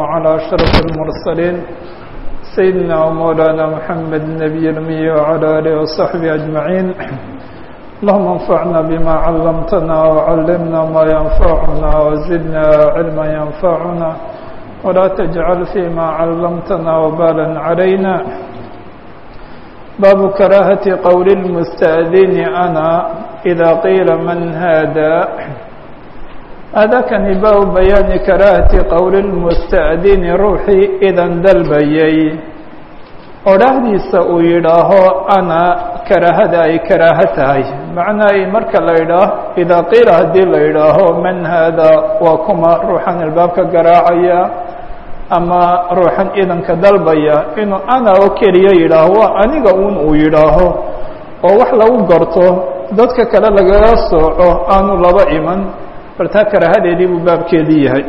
على أشرف المرسلين سيدنا ومولانا محمد النبي الأمي وعلى آله وصحبه أجمعين اللهم انفعنا بما علمتنا وعلمنا ما ينفعنا وزدنا علما ينفعنا ولا تجعل فيما علمتنا وبالا علينا باب كراهة قول المستأذن أنا إذا قيل من هذا هذا كان باب بيان كراهة قول المستأذن روحي إذا دلبيي odhaahdiisa uu yidhaaho ana karaahada ay karaaho tahay macnaa ay marka la yidhaaho idaa qiila haddii la yidhaaho man haada waa kuma ruuxan albaabka garaacaya ama ruuxan idanka dalbaya inuu ana oo keliya yidhaaho waa aniga un uu yidhaaho oo wax lagu garto dadka kale lagaga sooco aanu laba iman bartaa karaahadeedii buu baabkeedii yahay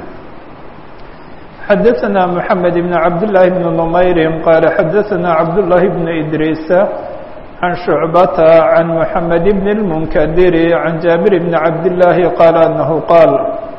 xdثna محamed بن cabd للahi بن نmayr qال xadثna cabd للahi بن إdrيس عan شhuعbata عan محamed بن المنkdir عan jaaبir بن cabd اللahi qال أنه qاal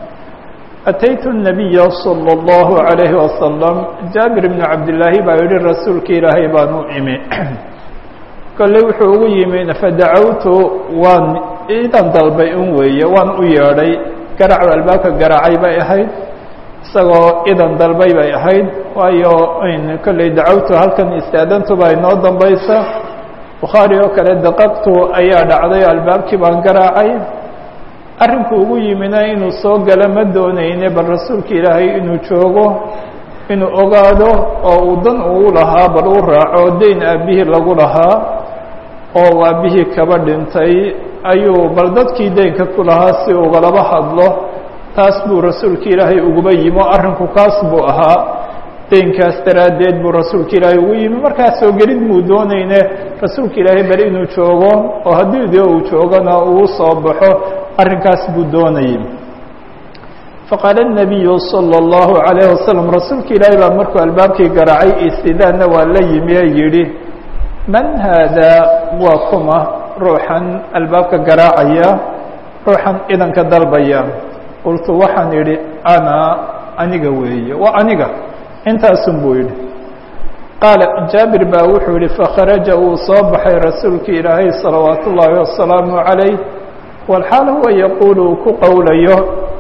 أتyت النبy صلى الله عليه وسلم jaaبir بن cabdاللaahi baa yihi rasuulka ilaahay baan u imi kolley wuxuu ugu yimi fadacawtu waan idan dalbay un weeye waan u yeedhay garacdu albaabka garaacay bay ahayd isagoo idan dalbay bay ahayd waayo kolley dacawtu halkan istaadantuba inoo dambaysa bukhaari oo kale daqaqtu ayaa dhacday albaabkii baan garaacay arrinku ugu yimina inuu soo galo ma doonayne bal rasuulka ilaahay inuu joogo inuu ogaado oo uu dan uu lahaa bal u raaco dayn aabbihii lagu lahaa oo aabbihii kaba dhintay ayuu bal dadkii deynka ku lahaa si ugalaba hadlo taas buu rasuulka ilaahay uguba yimi oo arrinku kaas buu ahaa deynkaas daraaddeed buu rasuulka ilaahay ugu yimi markaa soo gelid muu doonayne rasuulka ilaahay bal inuu joogo oo haddii dee uu joogona uu soo baxo arrinkaas buu doonayay faqaala الnabiyu salى اllahu عalayh wasalam rasuulka ilaahay baa markuu albaabkii garaacay istidaanna waa la yimi ee yidhi man haadaa waa kuma ruuxan albaabka garaacaya ruuxan idanka dalbaya qultu waxaan idhi ana aniga weeye waa aniga intaasun buu yidhi qaala jaabir baa wuxuu yihi fakharaja wuu soo baxay rasuulka ilaahay salawaat ullaahi wasalaamu calayh walxaal huwa yaquulu uu ku qowlayo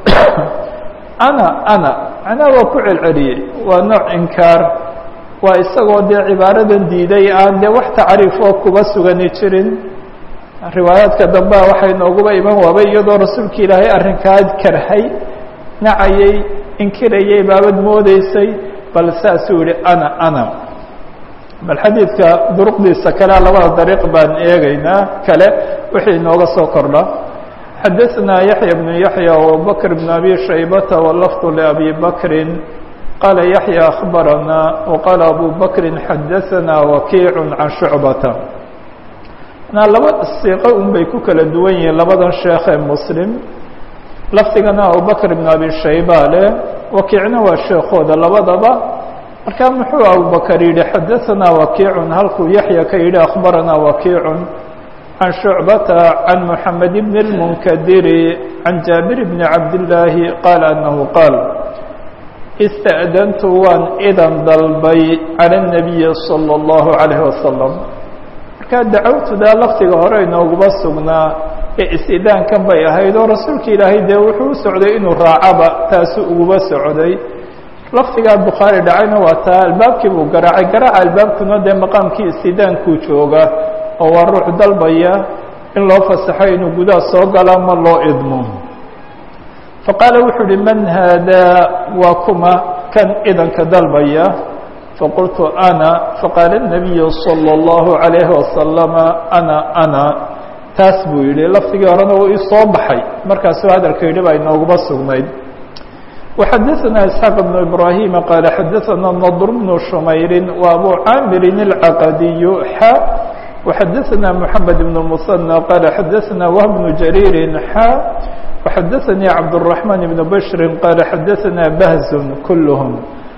ana ana macnaha waa ku celceliyey waa nooc inkaar waa isagoo dee cibaaradan diiday aan dee wax tacriif oo kuba sugani jirin riwaayaadka dambea waxay nooguba iman waabay iyadoo rasuulka ilaahay arrinkaa karhay nacayey inkirayay baabad moodeysay bal saasuu yihi ana ana bal xadiidka duruqdiisa kalea labada dariiq baan eegaynaa kale wixii inooga soo kordha xadaثna yaحya بن yaحya وabubakr بن abi shaybata wlafظ لabi bakri qaala yaحya أخbarana وqaala abu bakri xadaثna wakiic can shucbata na laba siiqo un bay ku kala duwan yihiin labadan sheekh ee muslim lafdigana abubakr ibn abi shayba leh wakiicna waa sheekooda labadaba markaa muxuu abubakar yidhi xadaثanaa wakiicun halkuu yaxya ka yidhi akhbarana wakiicun can shucbata can moxamed bn اlmunkadiri can jaabir bni cabdillaahi qaala anahu qaal ista'dantu waan idan dalbay calى الnabiyi salى اllahu عalayh wasalam markaa dacawtudaa laftiga hore inooguma sugnaa ee istidaankan bay ahayd oo rasuulka ilaahay dee wuxuu u socday inuu raacaba taasu uguba socday laftigaa bukhaari dhacayna waa taa albaabkii buu garaacay garaaca albaabkuna dee maqaamkii istidaankuu jooga oo waa ruux dalbaya in loo fasaxo inuu gudaha soo galo ama loo idmo faqaala wuxuu uhi man haadaa waa kuma kan idanka dalbaya faqultu ana faqaala الnabiyu salى اllahu عalayhi wasalama ana ana taas buu yihi lafdigii horena uu isoo baxay markaasuu hadalka yidhi baa inooguma sugnayd وxadaثna isxaaq بn ibrahima qaala xadaثana nadr bnu shumayri wa abu caamirin اlcaqadiyu xa وxadaثna mحamed bn musanى qaala xadaثna whb bnu jariiri xa وxadaثanii cabdالرaحman bn bashri qaala xadaثna bahzun kulhm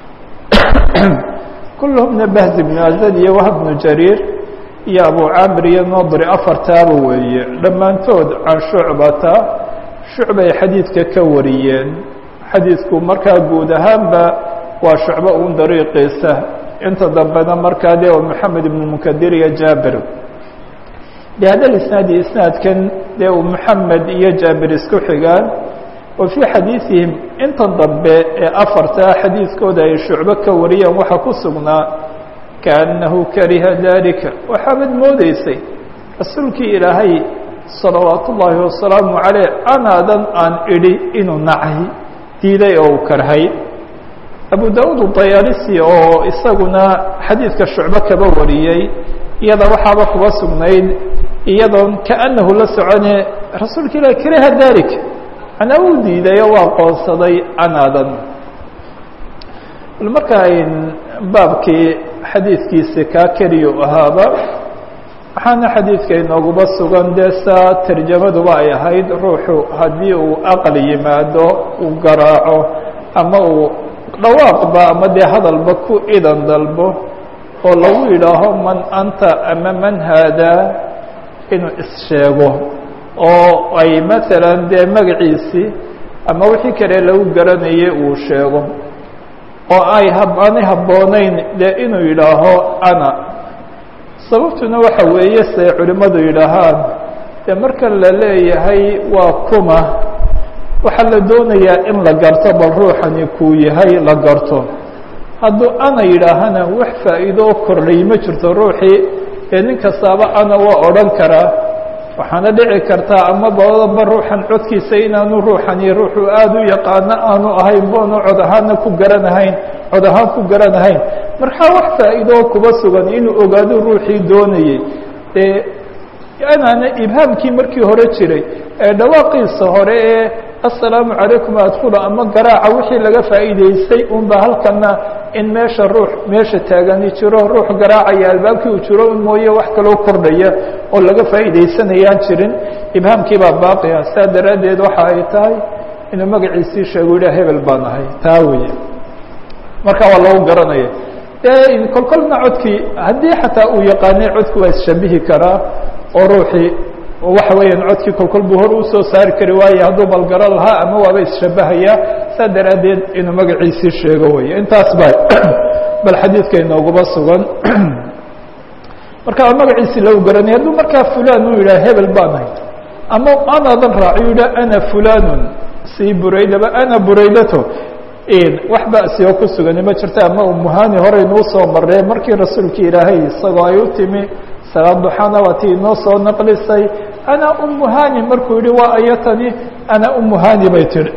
kulhmna bahz bn azad iyo wahb bnu jariir iyo abu camir iyo nadri afartaaba weeye dhammaantood can shucbata shucbay xadiidka ka wariyeen xadiidku markaa guud ahaanba waa shucbo un dariiqiisa inta dambena markaa dee oo moxamed ibn munkadir iyo jaabir bihada isnaadi isnaadkan dee uu moxamed iyo jaabir isku xigaan wa fii xadiiثihim inta dambe ee afarta xadiiskooda ay shucbo ka wariyeen waxaa ku sugnaa kaأnnahu kariha dalika waxaabad moodeysay rasuulkii ilaahay salawaat ullaahi wasalaamu caleyh anaadan aan idhi inuu nacay diiday oo uu karhay abu da-uud dayaalisi oo isaguna xadiidka shucbo kaba wariyey iyada waxaaba kuba sugnayd iyadoon kaأnahu la socone rasuulka ilahi kariha dalik anaa uu diiday oo waa qoonsaday anaadan bal marka ayn baabkii xadiidkiisi kaa keliyu ahaaba waxaana xadiidka inooguba sugan dee saa tarjamaduba ay ahayd ruuxu haddii uu aqli yimaado uu garaaco ama uu dhawaaqba ama dee hadalba ku idan dalbo oo lagu yidhaaho man anta ama man haadaa inuu issheego oo ay maalan dee magaciisii ama wixii kale lagu garanayay uu sheego oo ay aanay habboonayn dee inuu yidhaaho ana sababtuna waxa weeye siday culimmadu yidhaahaan dee markan la leeyahay waa kuma waxaa la doonayaa in la garto bal ruuxani kuu yahay la garto hadduu ana yidhaahana wax faa'iido oo kordhay ma jirto ruuxii ee nin kastaaba ana waa odhan karaa waxaana dhici kartaa ama badaba ruuxan codkiisa inaanu ruuxani ruuxuu aada u yaqaano aanu ahayn boonu cod ahaana ku garanahayn cod ahaan ku garanahayn markaa wax faa'iidoo kuba sugan inuu ogaado ruuxii doonayey dee anaana ibhaamkii markii hore jiray ee dhawaaqiisa hore ee assalaamu calaykum adkula ama garaaca wixii laga faa'iidaystay unba halkana in meesha ruux meesha taagani jiro ruux garaacaya albaabkii uu jiro un mooye wax kaloo kordhaya oo laga faa'iidaysanayaan jirin ibhaamkii baa baaqiya saa daraaddeed waxa ay tahay inuu magaciisii sheego yidhah hebel baan ahay taa weeye marka waa lagu garanaya dee kolkolna codkii haddii xataa uu yaqaanay codki waa isshabihi karaa oo ruuxii waxa weeyaan codkii kolkol buu hor usoo saari kari waaye hadduu balgaro lahaa ama waaba isshabahayaa saa daraaddeed inuu magaciisii sheego weeye intaas ba bal xadiidka inooguba sugan marka magaciisii lagu garanaya hadduu markaa fulan uu yidhah hebel baan ahay ama anaadan raaci yidhah ana fulanun si buraydaba ana buraydato wax ba'si oo ku sugani ma jirta ama umuhani horeynuu soo maree markii rasuulka ilaahay isagoo ay u timi salaad duxana waa tii inoo soo naqlisay ana umuhani markuu yihi waa ayatani ana umuhani bay tihi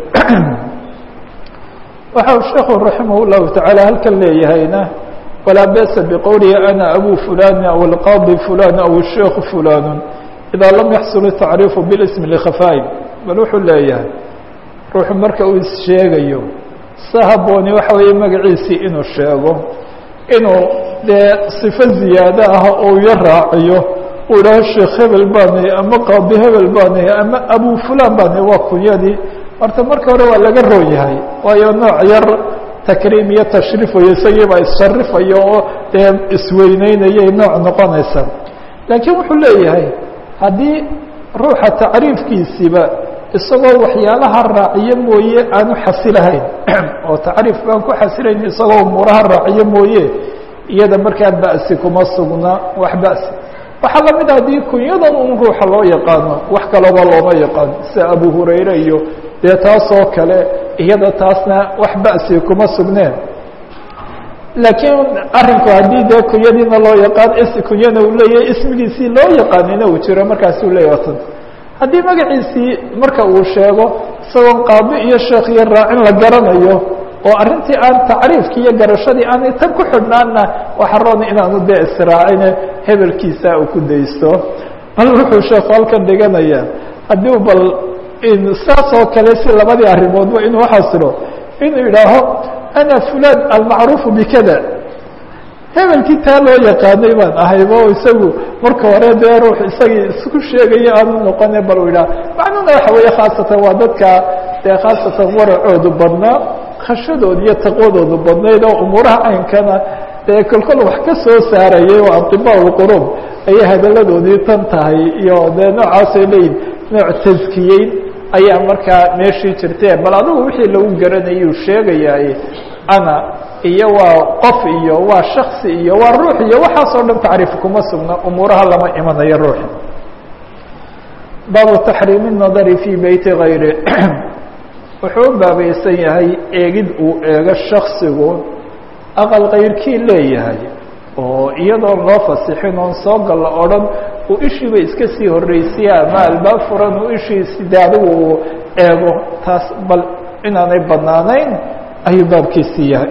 waxa uu sheekhu raximah llahu tacaala halkan leeyahayna walaa ba'sa biqowlihi ana abu fulani aw alqaadi fulan aw sheikhu fulanu idaa lam yaxsul tacriifu bilismi likhafaai bal wuxuu leeyahay ruuxu marka uu issheegayo sa habooni waxa weeye magaciisii inuu sheego inuu dee sifo ziyaado ah oo yo raaciyo uu idhaaho sheekh hebel baanahy ama qaadi hebel baanahy ama abu fulan baanahy waa kunyadii horta marka hore waa laga roon yahay waayo nooc yar takriim iyo tashriif wayo isagiibaa issharifaya oo dee isweyneynayay nooc noqonaysa laakiin wuxuu leeyahay haddii ruuxa tacriifkiisiiba isagoo waxyaalaha raaciyo mooye aanu xasilahayn oo tacriif baan ku xasilayn isagoo umuuraha raaciyo mooye iyada markaa ba'si kuma sugna wax ba'si waxaa lamid a haddii kunyadan un ruuxa loo yaqaano wax kalaba looma yaqaan sida abu hurayre iyo dee taasoo kale iyada taasna wax ba'si kuma sugneen laakiin arinku haddii dee kunyadiina loo yaqaan kunyana uu leeyahay ismigiisii loo yaqaanina uu jiro markaasuu leeyahy tan haddii magaciisii marka uu sheego isagoon qaadi iyo sheekh iyo raacin la garanayo oo arrintii aan tacriifkii iyo garashadii aanay tan ku xidhnaanna waxa roon inaanu dee israacine hebelkiisa uu ku daysto bal wuxuu sheekhu halkan dhiganayaa haddii bal saas oo kale si labadii arrimoodba inuu xasilo inuu yidhaaho ana fulan almacruufu bikada hebelkii taa loo yaqaanay baan ahayba o isagu marka hore dee ruux isagii isku sheegaya aanu noqone bal u yidhaha macnuhuna waxa weeye khaasatan waa dadka dee khaasatan waracoodu badnaa khashadooda iyo taqwadoodu badnayd oo umuuraha caynkana dee kolkol wax ka soo saarayay oo atibaa lqurub ayay hadalladoodii tan tahay iyo dee noocaasay leeyihin nooc taskiyeyn ayaa markaa meeshii jirtee bal adigu wixii lagu garanayuu sheegayaay ana iyo waa qof iyo waa shaksi iyo waa ruux iyo waxaasoo dhan tacriif kuma sugna umuuraha lama imanayo ruuxi baabu taxriimi الnadari fii beyti gayri wuxuu u baabaysan yahay eegid uu eego shaksigu aqal kayrkii leeyahay oo iyadoon loo fasixin oon soo galla o dhan uu ishiiba iska sii horreysiya ama albaab furan uu ishiisi de adigu uu eego taas bal inaanay badnaanayn ayuu baabkiisii yahay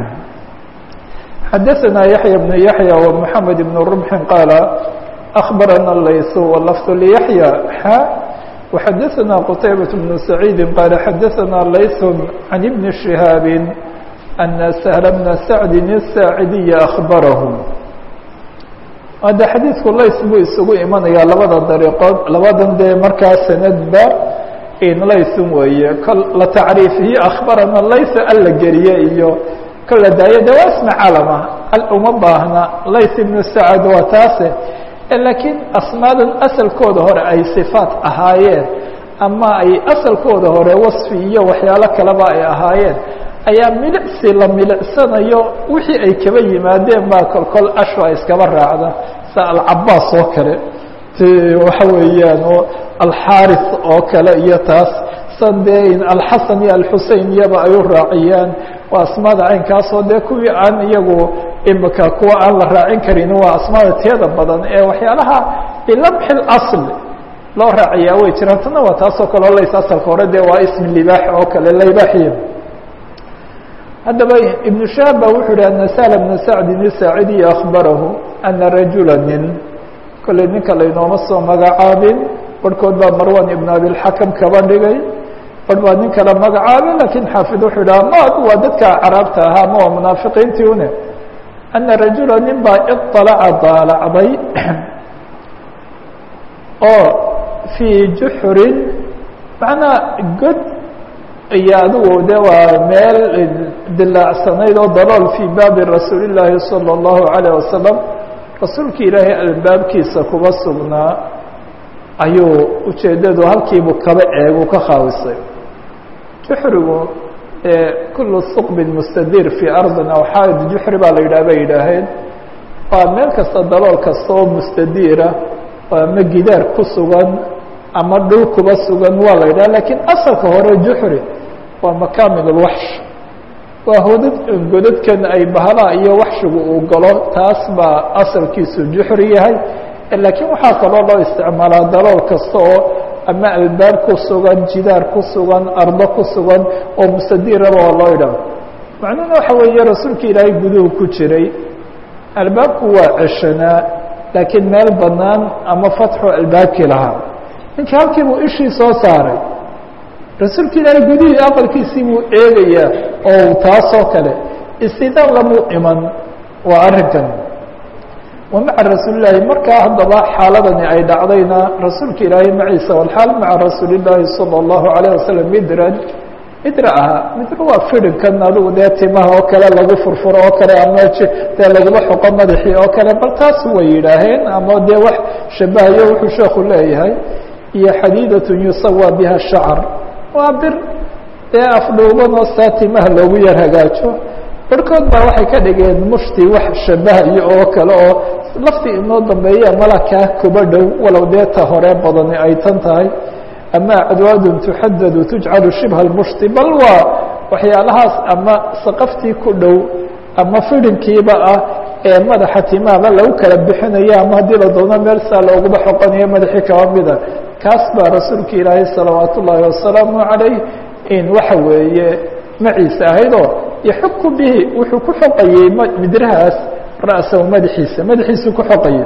xadaثna yaحya بن yaحyى ومحamed بن رمح qاala أخbarana layث وlفظ لyaحyى xا وxadaثna qتaybaة بن سacيidi qاala xadaثna layث عan بن شhihاab أن سهل بن سعد الساaعدي أخبره hadda xadiidku lays buu isugu imanayaa labada dariiqood labadan dee markaa sanadba laysun weeye kol la tacriifihi akhbarana lays alla geliye iyo kol la daayo de waa isma calama al uma baahna lays ibnu sacad waa taase laakiin asmaadan asalkooda hore ay sifaat ahaayeen ama ay asalkooda hore wasfi iyo waxyaalo kaleba ay ahaayeen ayaa milicsi la milicsanayo wixii ay kaba yimaadeen baa kolkol ashwa iskaba raacda sa alcabaas oo kale waxa weeyaan oo alxaaris oo kale iyo taas san dee alxasan iyo alxusein iyaba ay u raaciyaan waa asmaada caynkaasoo dee kuwii aan iyagu imika kuwa aan la raacin karin waa asmaada tiyada badan ee waxyaalaha bilamxi اasl loo raaciyaa way jiraan tana waa taasoo kale o lays asalka hore dee waa ismi libaax oo kale laybaaxiya haddaba iبن شhahab ba wuxuu hi أن sهل بن سacdi الsaaعidiي أخbarahu أna rajula nin kolley ninka laynooma soo magacaabin barhkood baa marwan iبn abiلxakم kaba dhigay barh baa nin kala magacaabin lakiin xaafid wuxuu dhaha ma waa dadka caraabta ahaa ma waa munaafiqiintii une أna rajula nin baa iطalaca daalacday oo fii juxrin macnaa god iyo adigu de waa meel dilaacsanayd oo dalool fii baabi rasuuli llaahi salى اllahu عalيه wasalam rasuulka ilaahay albaabkiisa kuba sugnaa ayuu ujeedadu halkiibu kaba eegu ka khaawisay juxrigu kulu suqbin mustadir fii ardin aw xaaid juxri baa la yidhah bay yidhaaheen waa meel kasta dalool kasta oo mustadiira ama gidaar ku sugan ama dhul kuba sugan waa la yidhaha lakiin asalka hore juxri waa makamin اlwaxsh waa hodad godadkan ay bahalaha iyo waxshigu uu galo taas baa asalkiisu juxri yahay laakiin waxaa kaloo loo isticmaalaa dalool kasta oo ama albaab ku sugan jidaar ku sugan ardo ku sugan oo mustadiraba waa loo idhaha macnuhuna waxa weeye rasuulka ilaahay guduhu ku jiray albaabku waa ceshanaa laakiin meel banaan ama fatxu albaabkii lahaa ninka halkii buu ishii soo saaray rasuulka ilaahay gudihii aqalkiisii buu eegayaa oo taasoo kale istidaan lamuu iman waa arrinkan wa maca rasuuli llaahi markaa haddaba xaaladani ay dhacdayna rasuulka ilaahay maciisa walxaal maca rasuuli llaahi salى اllahu alayه wasalam midran midra ahaa midra waa fidinkan adigu dee timaha oo kale lagu furfuro oo kale ama dee laguma xoqo madaxii oo kale bal taas way yidhaaheen ama dee wax shabahayo wuxuu sheeku leeyahay iyo xadiidatun yusawa biha shacar waa bir dee afdhuuban oo saa timaha loogu yar hagaajo barhkood baa waxay ka dhigeen mushti wax shabahayo oo kale oo laftii inoo dambeeya malakaa kuba dhow walow dee ta hore badani ay tan tahay ama acdwaadun tuxadadu tujcalu shibha lmushti bal waa waxyaalahaas ama saqaftii ku dhow ama fidinkiiba ah ee madaxa timaaba lagu kala bixinayo ama haddii la doono meel saa looguma xoqanayo madaxii kaba mida kaas baa rasuulka ilaahay salawaat ullaahi wasalaamu calayh in waxa weeye maciisa ahaydoo yaxuku bihi wuxuu ku xoqayey midrahaas ra'sahu madaxiisa madaxiisuu ku xoqayay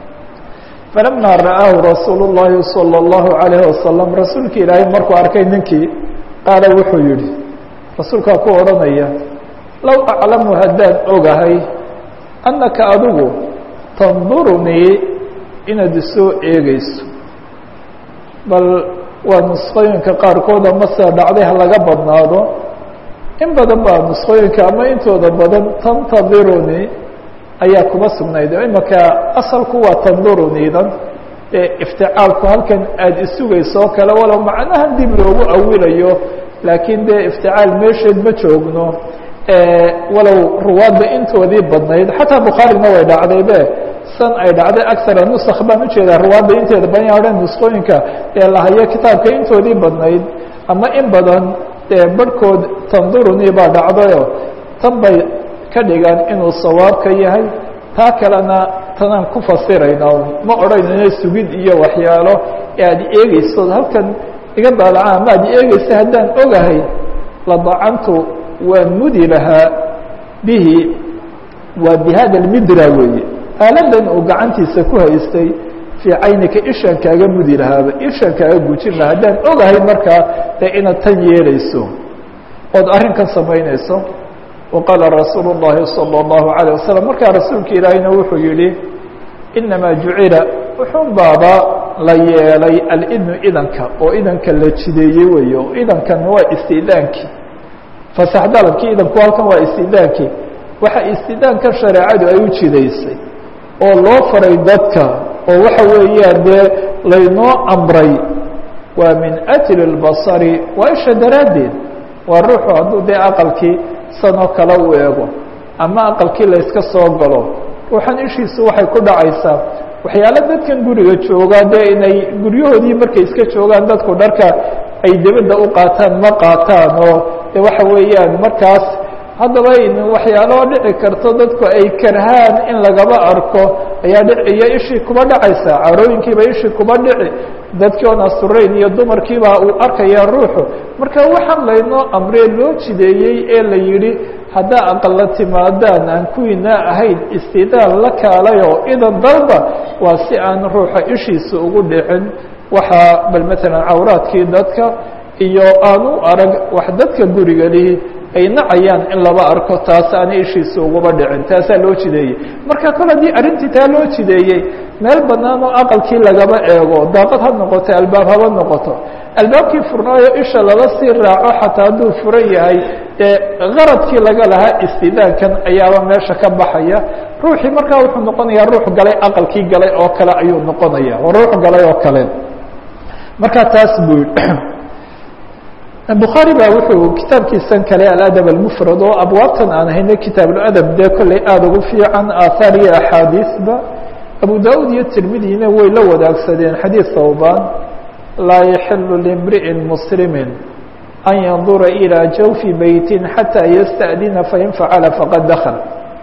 falama ra'aahu rasuulu اllahi salى اllahu عalayh wasalam rasuulka ilaahay markuu arkay ninkii qaala wuxuu yihi rasuulkaa ku odhanaya low aclamu haddaan ogahay annaka adigu tandurunii inaad isoo eegeyso bal waa nusqooyinka qaarkood ama sida dhacday ha laga badnaado in badan baa nusqooyinka ama intooda badan tantadirunii ayaa kuma sugnayd imaka asalku waa tanduruniidan ee ifticaalku halkan aada isugayso oo kale walow macnaha dib loogu awilayo laakiin dee ifticaal meesheed ma joogno walow ruwaadda intoodii badnayd xataa bukhaarina way dhacdaybe san ay dhacday acara nusk baan ujeedaa ruwaadda inteeda badan odhan nusqooyinka ee lahayo kitaabka intoodii badnayd ama in badan dee barhkood tanduruni baa dhacdayo tan bay ka dhigaan inuu sawaabka yahay taa kalena tanaan ku fasirayna ma odhanayno sugid iyo waxyaalo ee aad eegeyso halkan iga daalaca ama aad eegeysa haddaan ogahay ladacantu waan mudi lahaa bihi waa bi hada lmidra weeye aaladan uu gacantiisa ku haystay fii caynika ishaan kaaga mudi lahaaba ishaan kaaga gujin lahaa haddaan ogahay markaa dee inaad tan yeelayso ood arrinkan samaynayso waqaala rasuulu الlahi salى الlahu عalيه wasalam markaa rasuulka ilaahiyna wuxuu yihi inamaa jucila wuxun baaba la yeelay alidnu idanka oo idanka la jideeyey weeye oo idankan waa istidaankii fasax dalabkii idanku halkan waa istidaankii waxa istidaanka shareecadu ay u jidaysay oo loo faray dadka oo waxa weeyaan dee laynoo amray waa min ajli اlbasari waa isha daraaddeed waa ruuxu hadduu dee aqalkii sanoo kale u eego ama aqalkii layska soo galo ruuxan ishiisu waxay ku dhacaysaa waxyaalo dadkan guriga joogaa dee inay guryahoodii markay iska joogaan dadku dharka ay debadda u qaataan ma qaataan oo de waxa weeyaan markaas haddaba waxyaaloo dhici karto dadku ay karhaan in lagaba arko ayaa dhiciyo ishii kuba dhacaysa carooyinkiiba ishii kuba dhici dadkii oon asturayn iyo dumarkiiba uu arkaya ruuxu marka waxaan laynoo amree loo jideeyey ee la yidhi haddaa aqalla timaadaan aan kuwiina ahayn istidaan la kaalayoo idan dalba waa si aan ruuxa ishiisa ugu dhicin waxaa bal matalan cawraadkii dadka iyo aan u arag wax dadka guriga lihi ay nacayaan in laba arko taas aana ishiisa uguba dhicin taasaa loo jideeyey marka kol haddii arrintii taa loo jideeyey meel bannaan oo aqalkii lagaba eego daaqad ha noqoto albaab haba noqoto albaabkii furnaayo isha lala sii raaco xataa hadduu furan yahay ee qaradkii laga lahaa istidaankan ayaaba meesha ka baxaya ruuxii markaa wuxuu noqonayaa ruux galay aqalkii galay oo kale ayuu noqonaya ruux galay oo kale marka taas buu bukhaari baa wuxuu kitaabkiisan kale aladab almufrad oo abwaabtan aan hayna kitaabuladab dee kolley aada ugu fiican aathaar iyo axaadiisba abu da-ud iyo tirmidina way la wadaagsadeen xadiid thawban laa yaxilu limri'in muslimi an yandura ilىa jawfi beytin xataa yasta'dina fain facala faqad dakl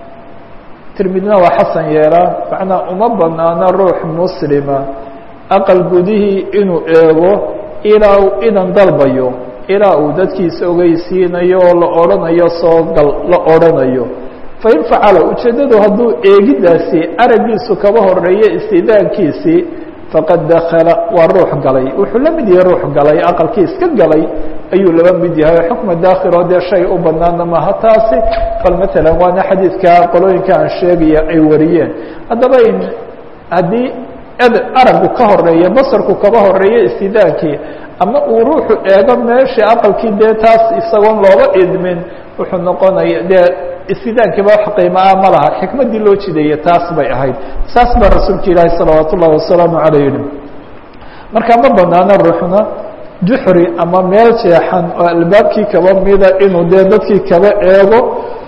tirmidina waa xasan yeelaa macnaa uma banaana ruux muslima aqal gudihii inuu eego ilaa uu idan dalbayo ilaa uu dadkiisa ogeysiinayo oo la odhanayo soo gal la odhanayo fain facala ujeeddadu hadduu eegidaasi araggiisu kaba horeeyo istidaankiisii faqad dakala waa ruux galay wuxuu la mid yahay ruux galay aqalkii iska galay ayuu laba mid yahay xukma daakhiloo dee shay u banaana maha taasi bal matalan waana xadiidka qolooyinka aan sheegaya ay wariyeen haddaba in haddii aragu ka horeeya basarku kaba horeeyo istidaankii ama uu ruuxu eego meeshii aqalkii dee taas isagoon looba idmin wuxuu noqonaya dee istidaankiiba wax qiimaa ma laha xikmaddii loo jideeyey taas bay ahayd saas baa rasuulka ilaahi salawaat ullahi wasalaamu caleyh yihi marka ma banaano ruuxna juxri ama meel jeexan oo albaabkii kaba mida inuu dee dadkii kaba eego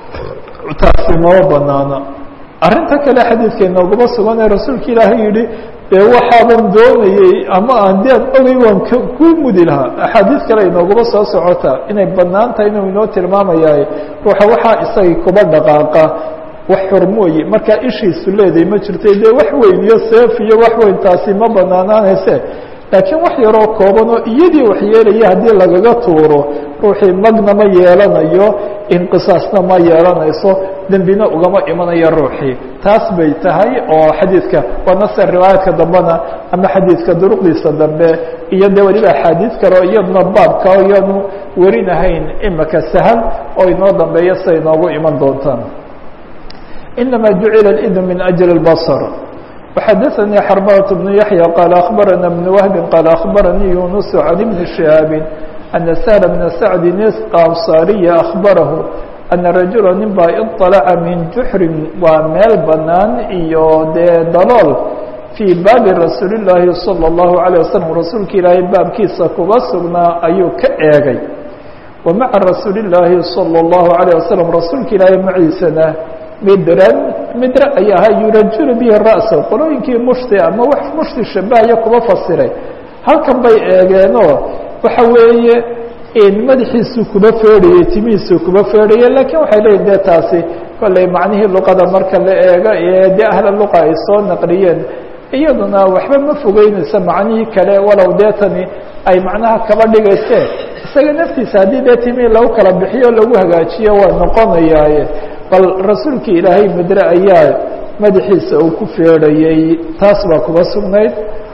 taasi mama banaano arrinta kale xadiidka inooguma sugan ee rasuulka ilaahay yihi dee waxaaban doonayey ama aan dead ogay waan ku mudi lahaa axaadiis kale inooguma soo socota inay banaan tahay inuu inoo tilmaamayaay ruuxa waxaa isagay kuba dhaqaaqa wax xurmooye markaa ishiisu leeday ma jirtay dee wax weyn iyo seef iyo wax weyn taasi ma banaanaanayse laakiin wax yaroo kooban oo iyadii wax yeelaya haddii lagaga tuuro ruuxii magna ma yeelanayo inqisaasna ma yeelanayso dembina ugama imanayo ruuxii taas bay tahay oo xadiidka waana se riwaayaadka dambena ama xadiidka duruqdiisa dambe iyo de weliba axaadiis kaleo iyaduna baabka iyaanu werinahayn imika sahal oo inoo dambeeya siday inoogu iman doontaan inama jucila اidn min ajli اbصr وxadثnي xربة بن يحيى qال أخبرنا بن وهب qال أخبرني يونس عن بن شهاaب أن سهل بن سعد الأنصاaري أخبره أن رaجuلا nin baa iطلca min جuحri waa meel banaan iyo dee dalool fii baabi rasuuل اللahi صلى الله عليه وسلم rasuulka ilaahay baabkiisa kuba sugnaa ayuu ka eegay wa maca rasuuli llaahi salى اllahu عalيه wasalam rasuulka ilaahay maciisana midran midra ay ahaa yurajulu bihi ra'sa qolooyinkii mushti ama wax mushti shabahaya kuba fasiray halkan bay eegeenoo waxa weeye madaxiisuu kuba feedhayey timihiisuu kuba feedhayey lakiin waxay leeyihin dee taasi kolley macnihii luqada marka la eego ee dee ahla luqa ay soo naqliyeen iyaduna waxba ma fogeynaysa macnihii kale walow dee tani ay macnaha kaba dhigaysee isaga naftiisa haddii dee timihii lagu kala bixiyo lagu hagaajiyo waa noqonayaaye bal rasuulkii ilaahay midre ayaa madaxiisa uu ku feedhayey taas baa kuba sugnayd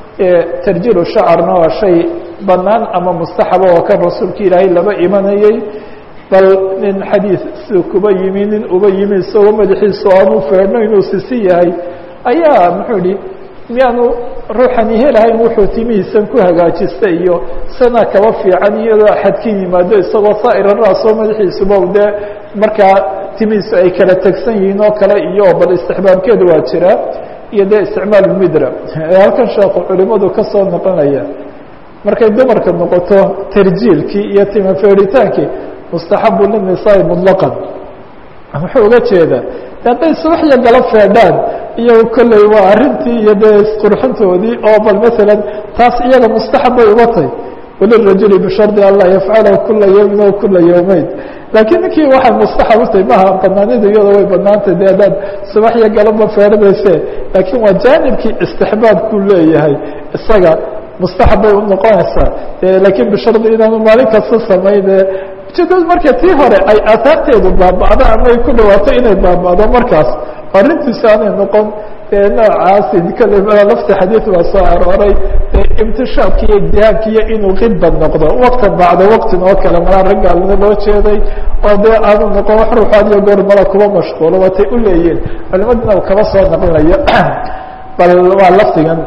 tarjilu shacarna waa shay banaan ama mustaxaba oo kan rasuulka ilaahay laba imanayey bal nin xadiid siduu kuba yimi nin uba yimi isagoo madaxiisu aanu feedhno inuu sisi yahay ayaa muxuu ihi miyaanu ruuxani helahayn wuxuu timihiisan ku hagaajista iyo sana kaba fiican iyadoo axad ka yimaado isagoo saa'ira raasoo madaxiisuba dee markaa timihiisu ay kala tegsan yihiin oo kale iyo bal istixbaabkeedu waa jiraa iyo dee isticmaal midra halkan sheekhu culimadu ka soo noqonaya markay dumarka noqoto tarjiilkii iyo tima feedhitaankii mustaxabu linisaai muطlaqan muxuu uga jeedaa hadday subaxya gala feedhaan iyago kolley waa arrintii iyo dee isqurxintoodii oo bal masalan taas iyaga mustaxab bay uga tay walirajuli bishardi an laa yafcalahu kula yawmin o kula yawmeyn laakiin ninkii waxay mustaxab u tahay maha banaanidu iyada way banaantay de haddaad subaxya galaba feedhanayse laakiin waa jaanibkii istixbaabkuu leeyahay isaga mustaxab bay unoqonaysaa laakiin bishardi inaanu maalin kasta samayne ujeedadu marka tii hore ay aahaarteedu baaba'do ama ay ku dhawaato inay baaba'do markaas arrintiisa aanay noqon noocaasi kale lafta xadiid baa soo arooray imtishaabki iyo ijtihaadki iyo inuu khidba noqdo waktan bacda waktin oo kale malaa raggaalna loo jeeday oo dee aanu noqon wax ruuxaad iyo goor mala kuba mashquulo watay u leeyihin culimadina u kaba soo naqlinayo bal waa lafdigan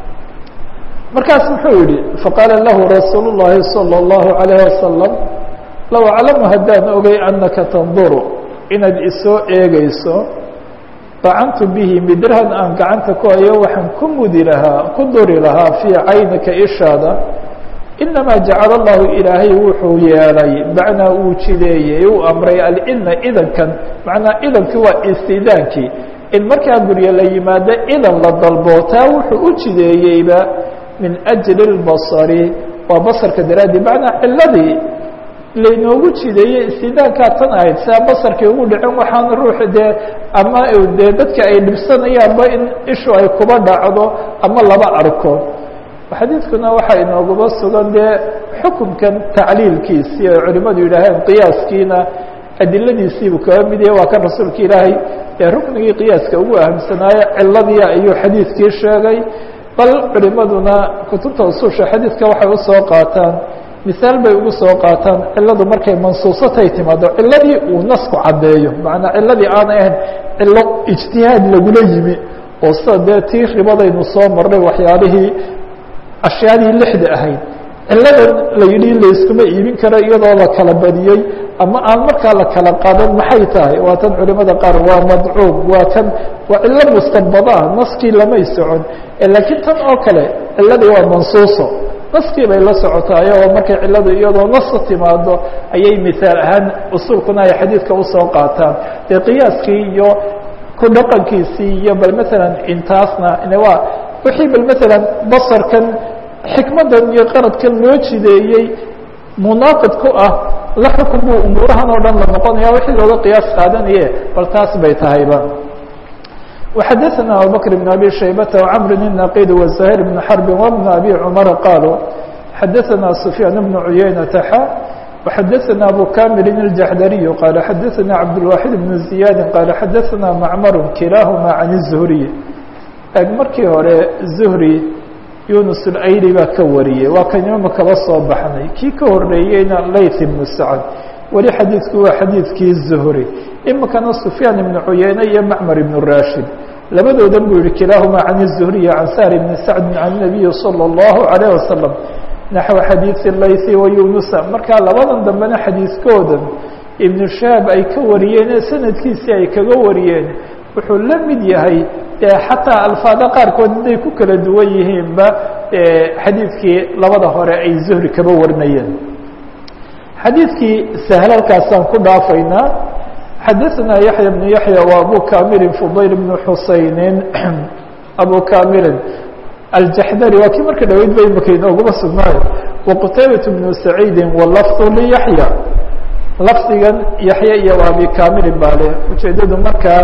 markaas muxuu yihi faqaala lahu rasuul الlahi salى الlahu عalayه wasalam low aclamu haddaan ogay anaka tanduru inaad isoo eegayso bacantu bihi midrahan aan gacanta ku hayo waxaan ku mudi lahaa ku duri lahaa fii caynika ishaada inamaa jacala allahu ilaahay wuxuu yeelay macnaa uu jideeyey uu amray alidna idankan macnaa idankii waa istidaankii in markaa guryo la yimaado idan la dalbo taa wuxuu u jideeyeyba min ajli اlbasari waa basarka daraadii macnaa ciladii laynoogu jideeyey istidaankaa tan ahayd sia basarkii ugu dhicin waxaan ruux dee ama dee dadka ay dhibsanayaanba in ishu ay kuba dhacdo ama laba arko xadiidkuna waxaa inooguba sugan dee xukunkan tacliilkiisii ay culimadu yidhaaheen qiyaaskiina adiladiisiibuu kaga mid yahay waa kan rasuulka ilaahay ee ruknigii qiyaaska ugu ahamsanaaye ciladii ayuu xadiidkii sheegay bal culimaduna kutubta usuusha xadiidka waxay usoo qaataan misaal bay ugu soo qaataan ciladu markay mansuusatay timaado ciladii uu nasku caddeeyo macnaa ciladii aanay ahayn cilo ijtihaad lagula yimi oo sida dee tii ribadaynu soo marnay waxyaalihii ashyaadii lixda ahayd ciladan la yidhi layskuma iibin karo iyadoo la kala badiyey ama aan markaa la kala qadan maxay tahay waa tan culimada qaar waa madcuub waa kan waa cilo mustanbadaa naskii lamay socon laakiin tan oo kale ciladii waa mansuuso naskii bay la socotaay oo markay ciladu iyadoo nasa timaado ayay misaal ahaan usuulkuna ay xadiidka usoo qaataan dee qiyaaskii iyo ku dhaqankiisii iyo bal maalan intaasna waa wixii bal maalan basarkan xikmadan iyo qaradkan loo jideeyey munaaqid ku ah la xukun buu umuurahan oo dhan la noqonaya wixii looga qiyaas qaadanaye bal taas bay tahayba وxadثna abubكر بن abي شhaybة وcمr النaqid وزهير بن حرب وبن abي cمر qالوا xadثna سفyاn بن عuyaynة x وxadثna أbو كامل الجحdري qال xadثna عبدالواحد بن زiyاd qال xadثna معmر kilاahma عن الزهري eg markii hore زهري يuنس الأyli baa ka wariyey waa kan imama kaba soo baxnay kii ka horeeyeyna layث بن سعد weli xadiidku waa xadiidkii zuhri imikana sufyaan ibnu cuyeyne iyo macmar ibnu rashid labadoodan buu yihi kilaahuma can الzuhriyi can sahr bni sacdi can الnabiyi salى اllahu عalيه wasalam naxو xadiiثi laythi wa yunusa markaa labadan dambena xadiidkoodan ibnu shahaab ay ka wariyeen ee sanadkiisii ay kaga wariyeen wuxuu la mid yahay xataa alfaada qaarkood haday ku kala duwan yihiinba xadiidkii labada hore ay zuhri kaba warinayeen xadiidkii sahlalkaasaan ku dhaafaynaa xadaثna yaحya بن yaحya و abu kamirin fudayl بن xusaynin abu kamirin aljaxdari waa kii marka dhaweyd ba imaka inooguma sugnaayo waqtaybaة بن saciidi walafظ liyaحya lafdigan yaxya iyo abi kamirin baa le ujeedadu markaa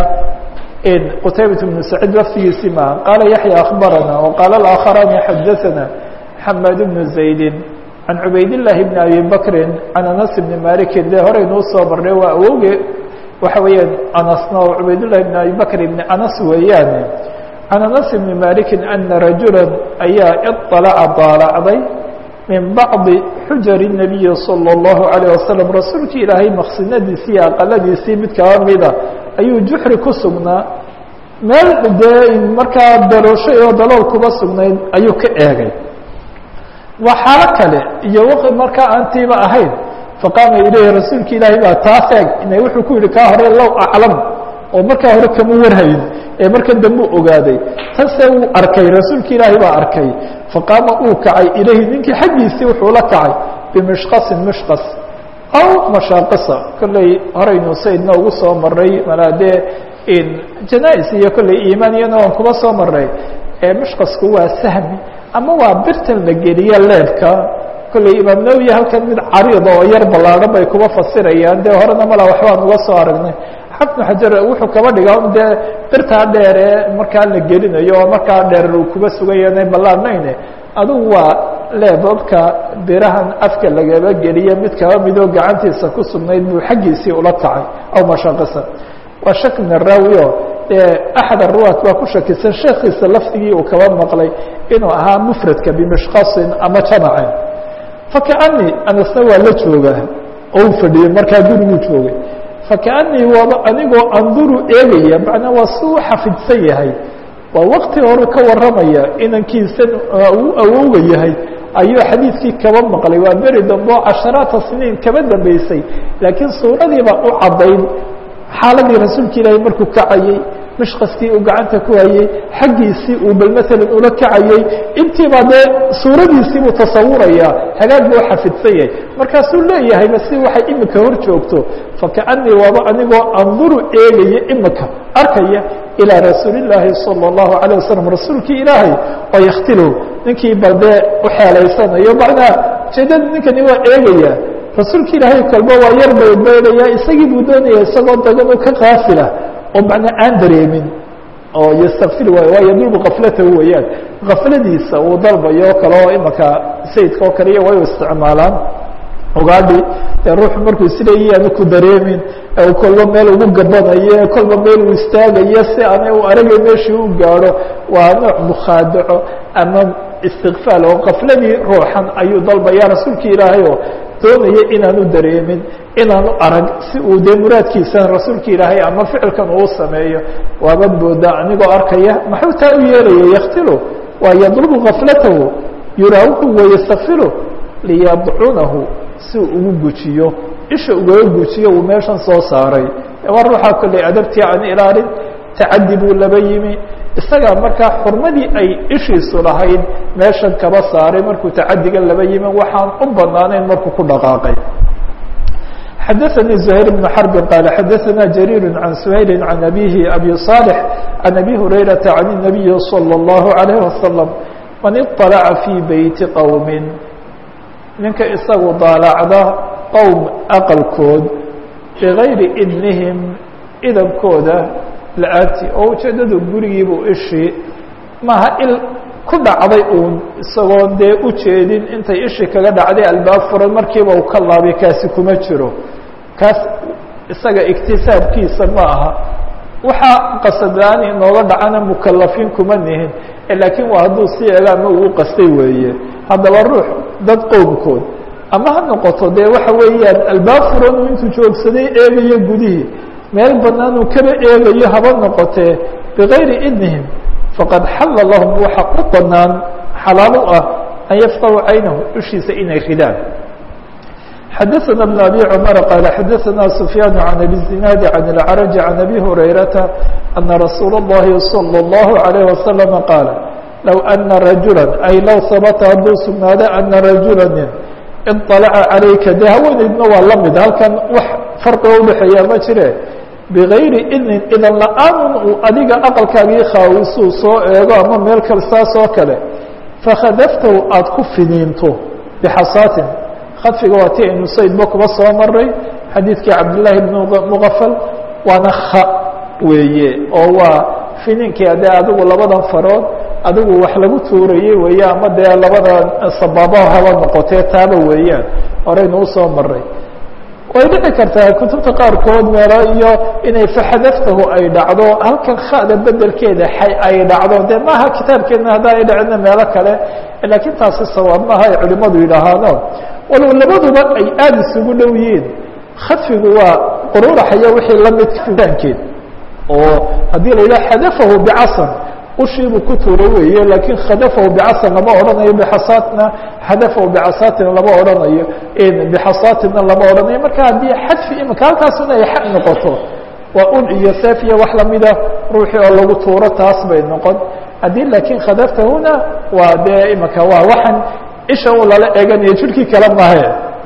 qtaybaة بن saciid lafdigiisi maha qaala yaحya akbarana وqaala اآkharani xadaثna xamad بن زaydi can cubayd لlahi bn abi bakri can anas bni maliki de horeynuu soo marnay waa awowge waxa weeyaan anasna oo cubaydالlahi bn abi bakr bni anas weeyaane can anas bni maliki ana rajula ayaa iطalaca daalacday min bacdi xujari الnabiyi salى الlahu عalيه wasalam rasuulki ilaahay maqsinadiisii iyo aqaladiisii mid kaba mida ayuu juxri ku sugnaa meel dee markaa dalooshay oo dalool kuba sugnayd ayuu ka eegay waa xaalo kale iyo w markaa aantiiba ahayn faqaama ilayhi rasuulki ilaahay baa taas eeg ina wuxuu ku yihi kaa hore low aclam oo markaa hore kama warhayn ee markan dambe ogaaday tase wuu arkay rasuulki ilaahay baa arkay faqaama uu kacay ilayhi ninkii xaggiisii wuxuu la kacay bimishqasin mishqas aw mashaaqisa kolley horaynu saydna ugu soo maray malaadee janais iyo kolley iimaan iyana waan kuba soo maray mishqasku waa sahmi ama waa birtan la geliye leebka kolley imaam nawowi halkan mid cariida oo yar ballaadhan bay kuba fasirayaan dee horena mala waxbaan uga soo aragnay xafnu xajar wuxuu kaba dhigaa un dee birtaa dheer ee markaa la gelinayo oo markaa dheer uu kuba sugaya inay ballaadhnayne adugu waa leebabka birahan afka lagaba geliye mid kaba midoo gacantiisa ku sugnayd buu xaggiisii ula kacay aw mashaqisa waa shak min araawi o dee axad aruwaat baa ku shakisan sheekiisa lafdigii uu kaba maqlay inuu ahaa mufradka bimishqasin ama jamacin fakaanii anasna waa la joogaa oo u fadhiyey markaa guriguu joogay fakaanii waaba anigoo anduru eegaya macnaa waa si u xafidsan yahay waa wakti horu ka warramaya inankiisan uu awowga yahay ayuu xadiidkii kaba maqlay waa beri dambe oo casharaata siniin kaba dambeysay laakiin suuradiiba u caddayn xaaladii rasuulka ilaahay markuu kacayey mishqaskii uu gacanta ku hayey xaggiisii uu bal maalan ula kacayey intiibaa dee suuradiisii buu tasawurayaa hagaag buu xafidsan yahay markaasuu leeyahay basi waxay imika hor joogto fakaanii waaba anigoo anduru eegaya imika arkaya ilىa rasuuli الlaahi salى الlahu عalيه wasalam rasuulkii ilaahay oo yaktilu ninkii bal dee uxeelaysanayo macnaa ujeedada ninkani waa eegaya rasuulka ilaahay kalba waa yar baybeelaya isagii buu doonaya isagoo dagan oo ka kaafila oo macnaa aan dareemin oo ystakfir waayo waa yadulbu kaflatahu weeyaan kafladiisa uu dalbayo o kale oo imaka sayidka oo kale iyo way u isticmaalaan ogaadhi ee ruuxu markuu isleeyahi aanu ku dareemin ee kolba meel ugu gabanayo kolba meel uu istaagayo si aanay u aragay meeshii u gaadho waa nooc mukhaadaco ama istikfaal oo kafladii ruuxan ayuu dalbaya rasuulka ilaahay oo doonaya inaanu dareemin inaanu arag si uu dee muraadkiisan rasuulka ilaahay ama ficilkan uu sameeyo waabad moodaa anigoo arkaya maxuu taa u yeelaya yaktilu waa yadlubu kaflatahu yuraawihu wayastakfiru liyadcunahu si uu ugu gujiyo isha ugaga gujiyo uu meeshan soo saaray waa ruuxaa kolley adabtii aan ilaalin tacadi buu laba yimi isagaa markaa xurmadii ay ishiisu lahayd meeshan kaba saaray markuu tacadiga laba yimi waxaan u banaanayn markuu ku dhaqaaqay xadaثnي زهير بن حرب qال xadaثna جرير عن سhayل عن أbيه أbي صالح عن أbي هريرة عن النبي صلى الله عليه وسلم man iطلca fي beyti qowm ninka isagu daalacda qowm aqalkood bigayri idnihim idankooda la-aanti oo ujeedadu gurigiibuu ishii maaha il ku dhacday uun isagoo dee ujeedin intay ishii kaga dhacday albaab furan markiiba uu ka laabay kaasi kuma jiro kaas isaga iktisaabkiisa ma aha waxaa qasadaan inooga dhacana mukalafiin kuma nihin laakiin waa hadduu si eega ama uu qastay weeye haddaba ruux dad qowmkood ama ha noqoto dee waxa weeyaan albaab furan uu intuu joogsaday eegayo gudihii meel banaan uu kaba eegayo haba noqotee bigayri idnihim faqad xalla lahum waxa u banaan xalaal u ah an yafqahu caynahu ishiisa inay ridaan xadaثna بن أbي cمر qال xadaثna سفyاn عن أbي الزiناad عن العرج عن أbي هريرaةa أنa رasuul الlahi صلى الله عليه وسلم qاaل low أنa رaجuلا ay low habta hadduu sugnaado أنa رaجuلا nin iطalaca calayka dee haweeneydna waa la mid halkan wax farqiga udhexeeyaa ma jire bigayri idnin idan la-aanun uu adiga aqalkaagii khaawisuu soo eego ama meel kale saas oo kale fakhadaftahu aada ku finiinto bixasaatin khadfiga waa ti aynu saydba kuba soo maray xadiidkii cabdillaahi bn muqafal waana kha weeye oo waa finiinkii adee adigu labadan farood adigu wax lagu tuurayey weeye ama dee labada sabaabaha haba noqotee taaba weeyaan horeynu usoo maray way dhici kartaa kutubta qaarkood meelo iyo inay faxadaftahu ay dhacdo halkan khada bedelkeeda xay ay dhacdo dee maaha kitaabkeedna haddaa ay dhacina meelo kale laakiin taasi sawaab maaha ay culimadu yidhaahaano walow labaduba ay aada isugu dhow yihiin khadfigu waa quruuraxaya wixii lamid fitaankeed oo haddii la yidhaha xadafahu bicasan ushiibuu ku tuuray weeye laakiin khadafahu bicasan lama odhanayo bixasaatna xadafahu bicasaatina lama odhanayo bixasaatina lama odhanayo marka haddii xadfi imika halkaasuna ay xad noqoto waa ul iyo seef iyo wax lamida ruuxii oo lagu tuuro taas bay noqon haddii laakiin khadaftahuna waa dee imika waa waxan isha u lala eeganayo jirhkii kale mahe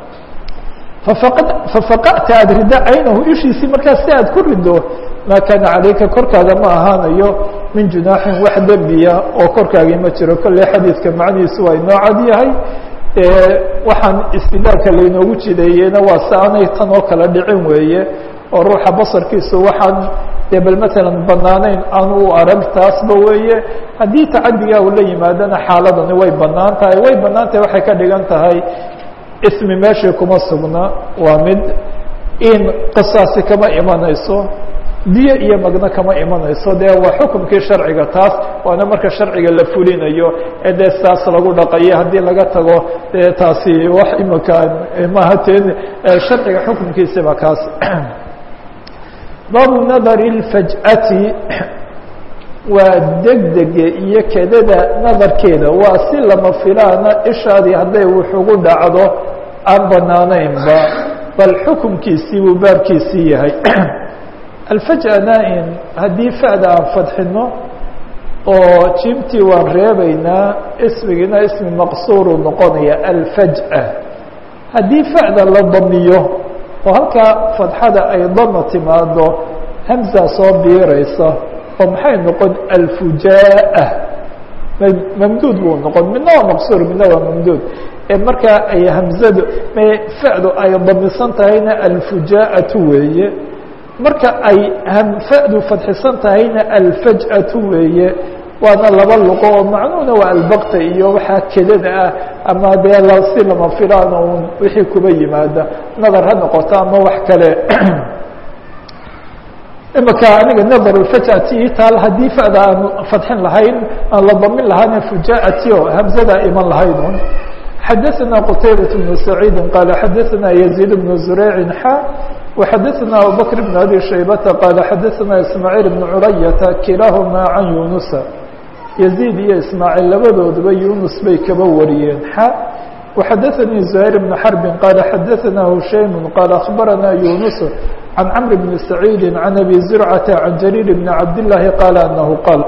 fafaqa'ta aada riddo caynahu ishiisii markaas si aad ku riddo maa kaana calayka korkaaga ma ahaanayo min junaaxin wax dembiya oo korkaagii ma jiro kolley xadiidka macnihiisu waa inoo cad yahay waxaan istidaalka laynoogu jideeyeyna waa si aanay tan oo kale dhicin weeye oo ruuxa basarkiisu waxaan dee bal matalan banaanayn aanu u arag taasba weeye haddii tacadigaa uu la yimaadana xaaladani way banaan tahay way banaan tahay waxay ka dhigan tahay ismi meeshii kuma sugna waa mid in qisaasi kama imanayso diyo iyo magno kama imanayso dee waa xukumkii sharciga taas waana marka sharciga la fulinayo ee dee saas lagu dhaqayo haddii laga tago dee taasi wax imika maaha teen sharciga xukumkiisiba kaas baabu nadari اlfaj'ati waa degdege iyo kedada nadarkeeda waa si lama filaana ishaadii hadday wuxugu dhacdo aan banaanaynba bal xukumkiisii buu baabkiisii yahay alfaj'ana in haddii fa'da aan fadxino oo jimtii waan reebaynaa ismigiina ismi maqsuuruu noqonaya alfaj'a haddii fa'da la damiyo oo halkaa fadxada ay dama timaado hamza soo biiraysa oo maxay noqon alfujaa'a mamduud buu noqon midna waa maqsuur midna waa mamduud ee markaa ay hamzadu fa'du ay damisan tahayna alfujaa'atu weeye marka ay fa'du fadxisan tahayna alfaj'atu weeye waana laba luqo oo macnuhuna waa albakta iyo waxaa kedada ah ama dee si lama filaana un wixii kuba yimaada nadar ha noqoto ama wax kale imika aniga nadar lfajati taal haddii fa'da aan fadxin lahayn aan la damin lahaana fujaa'ati o hamzada iman lahayn un xadaثna qtaybaة بن سacيidi qala xadaثna يزيid بن زurayci xa وxadaثna abubكر بن abi shaybata qala xadaثna ismاعيل بن culayata kilaahuma can yunusa يزيid iyo ismaaعيل labadooduba yunus bay kaba wariyeen xa وxadaثnii زهير بن xرب qala xadaثna hushaym qala أخbarana yunus عan cمr بن سacيidi عan abi زurcata عan jarيir بn cabdاللahi qala anahu qaal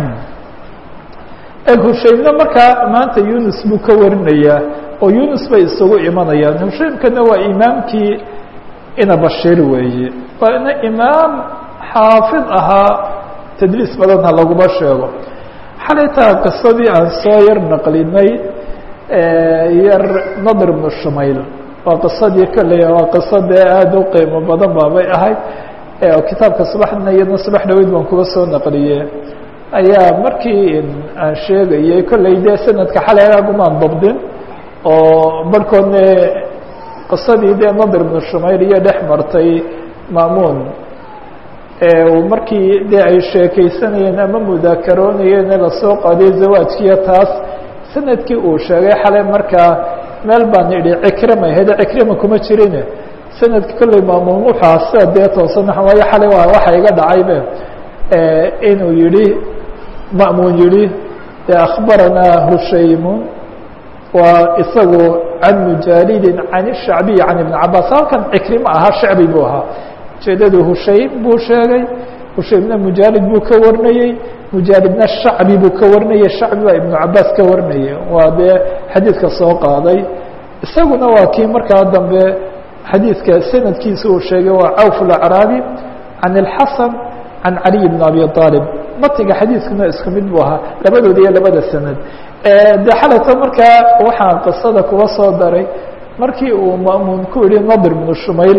hushaymna markaa maanta yunus buu ka warinayaa oo yunus bay isugu imanayaan hushaymkana waa imaamkii ina bashir weeye waana imaam xaafid ahaa tadliis badanha laguma sheego xalay taa qisadii aan soo yar naqlinay yar nadr bnu shumayl waa qisadii kolley waa qiso dee aada u qiimo badan baabay ahayd kitaabka subaxdina iyadna subax dhaweyd baan kuga soo naqliye ayaa markii aan sheegayay kolley dee sanadka xalay agumaan dabdin oo barhkoodne qisadii dee nadr bnu shumayl iyo dhex martay maamuun markii dee ay sheekaysanayeen ama mudaakaroonayeen lasoo qaadiyo zawaajkiiyo taas sanadkii uu sheegay xalay markaa meel baan idhi cikrima hede cikrima kuma jirine sanadki kolley maamuun wuxua sida dee toosan waayo xalay waa waxa iga dhacaybe inuu yihi ma'muun yihi akhbaranaa hushaymu waa isagu can mujaalidin can الshacbiyi can ibn cabaas halkan cikrima ahaa shacbi buu ahaa ujeedadu hushaym buu sheegay hushaymna mujaalid buu ka warinayey mujaalidna shacbi buu ka warinayey shacbi baa ibnu cabaas ka warinayay waa dee xadiidka soo qaaday isaguna waa kii markaa dambe xadiidka sanadkiisa uu sheegay waa cawf اlacraabi can اlxasan can caliy bn abi aalib matiga xadiidkuna isku mid buu ahaa labadooda iyo labada sanad de xalata markaa waxaa qisada kuga soo daray markii uu ma'muun ku yihi nadir bnu shumayl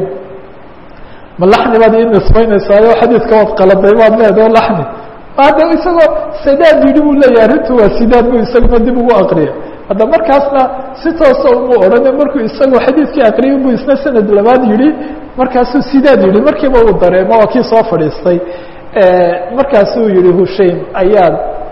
ma laxni baad ii nisbaynaysaayoo xadiidka waad qaladay baad leedaho laxni hadda isagoo sidaad yidhi buu leeyahay arrintu waa sidaad bu isaguna dib ugu aqriya hadda markaasna si toosa umu odhane markuu isagoo xadiidkii aqriyay buu isna sanad labaad yidhi markaasuu sidaad yidhi markiiba uu dareemo waa kii soo fadhiistay markaasuu yihi hushaym ayaa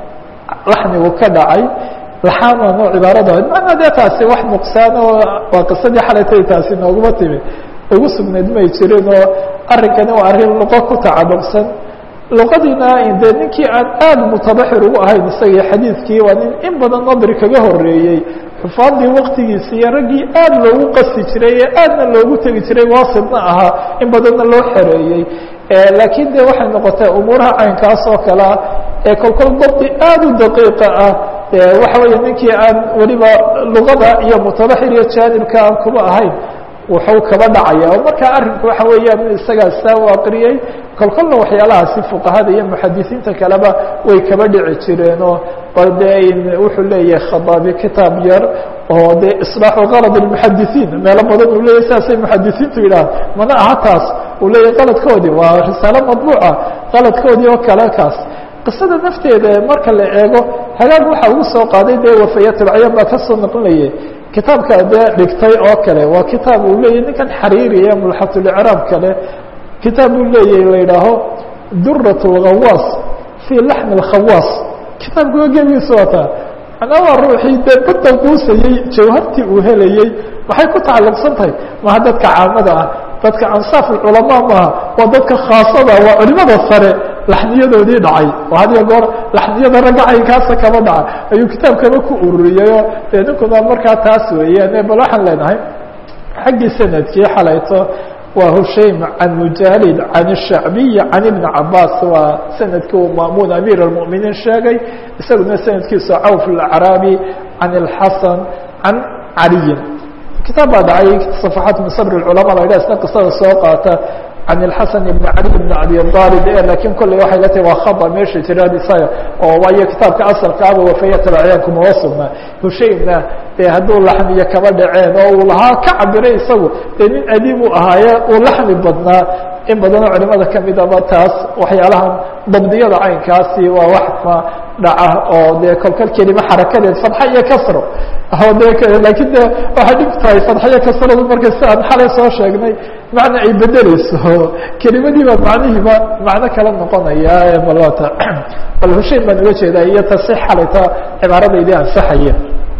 laxnigu ka dhacay laxaanano cibaarada macnaa dee taasi wax nuqsaan oo waa qisadii xalaytay taasi nooguma timi ugu sugnayd may jirin oo arrinkani waa arrin luqo ku tacaluqsan luqadiina de ninkii aan aada mutabaxir ugu ahayn isagii xadiidkii waa nin in badan nadri kaga horeeyey xufaadii waktigiisa iyo raggii aada loogu qasi jiray ee aadna loogu tegi jiray waasidna ahaa in badanna loo xereeyey laakiin de waxay noqotay umuuraha caynkaas oo kalea ee kolkol dabdi aada u daqiiqa ah waxa weeye ninkii aan weliba luqada iyo mutabaxir iyo jaanibka aan kuba ahayn wuxuu kaba dhacaya oo markaa arrinku waxa weeyaan in isagaa saa u aqriyey kolkolna waxyaalahaasi fuqahada iyo muxadisiinta kaleba way kaba dhici jireenoo bal de wuxuu leeyahay khadaabi kitaab yar oo de iصlaaxu kalad اmuxadisiin meelo badan uu leeyahy saasay muxadisiintu yidhaha mana aha taas uu leeyahay qaladkoodii waa risaalo madbuuca qaladkoodii oo kale kaas qisada nafteeda marka la eego hagaag waxa ugu soo qaaday dee wafayatulcayaan baa kasoo naqlinayay kitaabka dee dhigtay oo kale waa kitaab uu leeyahy ninkan xariiriya mulxatulicraab kale kitaab uu leeyahy la yidhaaho durat اlghawaas fii laxmi اlkhawaas kitaabkuwa gebigiisa wataa manaa waa ruuxii dee badda quusayey jawhartii uu helayey maxay ku tacalluqsan tahay maha dadka caamada ah dadka ansaaf culamaa maaha waa dadka khaasada waa culimada sare laxniyadoodii dhacay oo hadiyo goor laxniyada ragga caynkaasa kaba dhaca ayuu kitaabkaba ku ururiyeyoo dee ninkuna markaa taas weeyaan bal waxaan leenahay xaggii sanadkii xalayto waa hushaym can mujaalid can الshacbiy can ibni cabaas waa sanadkii uu maamuun amiir اlmuminiin sheegay isaguna sanadkiisu cawf اlacraabi can اlxasan can caliyin kitaab baa dhacay صafaxaat min sabr اculama la ydhah isna qisada soo qaata can اlxasan ibn cali ibn abi aalib e lakiin kolley waxay la tahay waa khada meesha jiraan isaga oo waayo kitaabka asalkaaba wafayatalacyaan kumaba sugnaa hushaymna dee hadduu laxmiyo kaba dhaceen oo uu lahaa ka cabiray isagu dee nin adiib u ahaaye uu laxmi badnaa in badanoo culimada kamidaba taas waxyaalahan dabdiyada caynkaasi waa wax ma dhaca oo dee kolkol kelima xarakadeed fadxa iyo kasro oo de lakiin de waxay dhib tahay fadxa iyo kasradu marka si aan xalay soo sheegnay macna ay bedeleyso kelimadiiba macnihiiba macno kala noqonaya balata bal hushayn baan uga jeedaa iyo tasi xalayta cibaaradaydii ansaxaya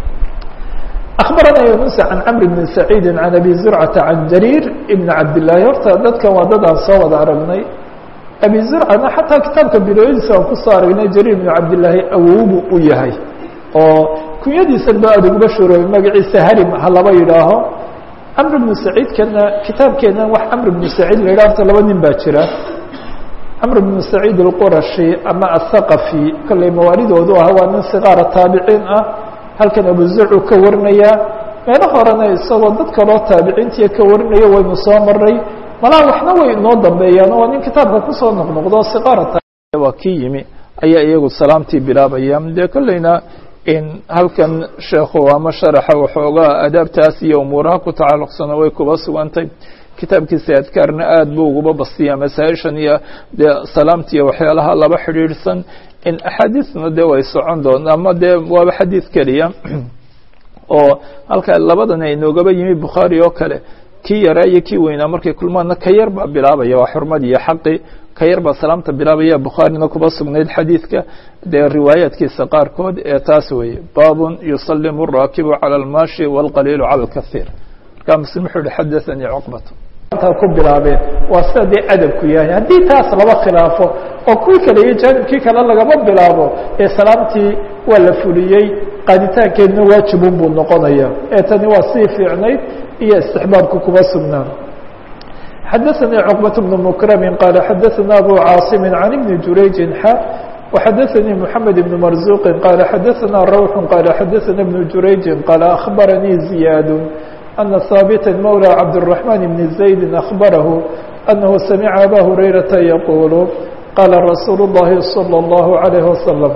أخبرنا يونس عن cمر بن سعيد عن أبي زرعة عن جرير بن عبد اللahi horta dadkan waa dad aan soo wada aragnay أبي زرcana xataa kitaabka bilooyadiisa aan kusoo aragnay جرير بن cabdاللahi awowbu u yahay oo kunyadiisan ba aad uguba shuroobay magaciisa harim ha laba yidhaaho cمر بن سعيidkana kitaabkeena wax cمر بن سعيid la yidhah horta laba nin baa jira cمر بن سعيid الquraشhi ama الثaqفي kolley mawaalidoodu ah waa nin صغاara taabiciin ah halkan abuzarcu ka warinaya meelo horena isagoo dad kaloo taabiciintii ka warinaya waynu soo maray malaa waxna way inoo dambeeyaan oo nin kitaabka kusoo noqnoqdo siqaara waa kii yimi ayaa iyagu salaamtii bilaabaya dee kolleyna in halkan sheekhu ama sharaxa waxoogaa adaabtaas iyo umuuraha ku tacalluqsana way kuba sugantay kitaabkiisa adkaarna aad buu uguba bastiyaa masaa-ishan iyo dee salaamtiiyo waxyaalaha laba xidhiidhsan in axaadiisna dee way socon doon ama dee waaba xadiid keliya oo halka labadan ay noogaba yimi bukhaari oo kale kii yaraa iyo kii weynaa markay kulmaadna ka yar baa bilaabaya waa xurmad iyo xaqi ka yar baa salaamta bilaabaya bukhaarina kuba sugnayd xadiidka dee riwaayaadkiisa qaarkood ee taas weeye baabun yusalimu الraakibu calى اlmaashi wاlqaliilu calى اlkahiir markaa muslim wuxuu yihi xadaanii cuqbat ku bilaabeen waa sida dee adabku yahay haddii taas laba khilaafo oo kuwii kale iyo jaanibkii kale lagama bilaabo ee salaamtii waa la fuliyey qaaditaankeedna waajibun buu noqonaya ee tani waa sii fiicnayd iyo istixbaabka kuma sugnaan xadaثanي cqbaة بن mkrmi qala xadaثana abu cاaصimi عan ibni jurayji xa وxadaثanii mحamed بn marzuqi qala xadaثana rawx qala xadaثana ibn jurayji qala aخbaranii ziyaad أna haaبita mولى cabdالرحمن بن زaيد أخبره أنه سمع أbا هريرةa يقuل qاla رasuuل اللhi صلى الله عليه وسلم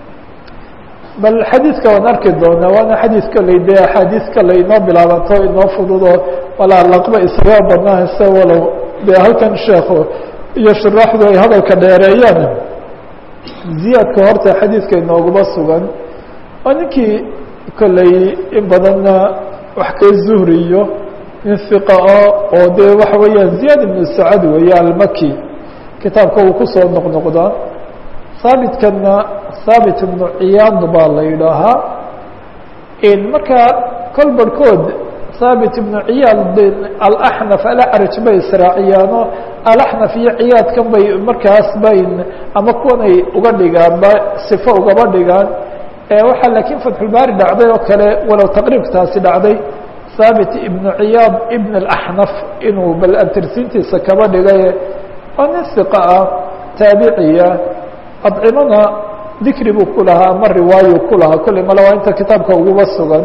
bal xadiidka waan arki doonaa waana xadiid kaley dee axaadiis kale inoo bilaabanto inoo fududo walaa laqba isaga badnaanse walow dee halkan sheekhu iyo shuraaxdu ay hadalka dheereeyaan ziyaadka horta xadiidka inooguma sugan waa ninkii kolley in badanna wax ka zuhriyo nin hiqa ah oo dee waxa weeyaan ziyaad ibnu sacad weeye almaki kitaabka uu kusoo noqnoqdaa haabitkana haabit ibnu ciyaad baa la yidhaahaa marka kol barhkood haabit ibnu ciyaad alaxnaf alacraj bay israaciyaano alaxnaf iyo ciyaadkan bay markaas bay ama kuwanay uga dhigaanba sifo ugaba dhigaan waxaa laakiin fatxulbaari dhacday oo kale walow taqriibtaasi dhacday haabit ibnu ciyaad ibn alaxnaf inuu bal antirsiintiisa kaba dhigay waa nin hiqa ah taabiciya adcimana dikri buu ku lahaa ama riwaayu ku lahaa kolley male waa inta kitaabka uguba sugan